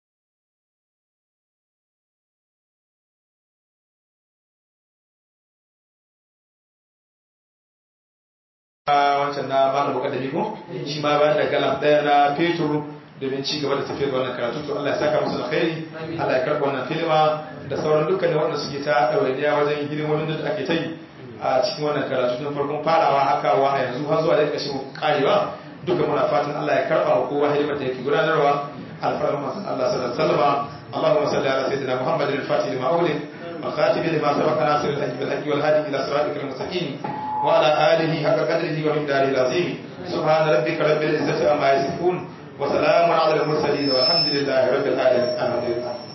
wancan na malam mukaddami ko shi ma bayan da galan daya na fetur domin ci gaba da tafiyar wannan karatu to Allah ya saka musu alkhairi Allah ya karɓa wannan filima da sauran dukkanin wanda suke ta ɗawainiya wajen hidimomin da ake ta yi a cikin wannan karatu tun farkon farawa haka wa a yanzu har zuwa da ƙarshen karewa duka muna fatan Allah ya karɓa wa kowa hidimar da yake gudanarwa alfarma masu Allah sallallahu alaihi wasallam Allahumma salli ala sayyidina Muhammadin al-Fatih lima ughliq wa khatib lima sabaqa nasir al-haqq bil haqq wal hadi ila siratikal mustaqim wa ala alihi haqqa qadrihi wa miqdarihi al-azim subhana rabbika rabbil izzati amma yasifun wa salamun ala al-mursalin walhamdulillahi rabbil alamin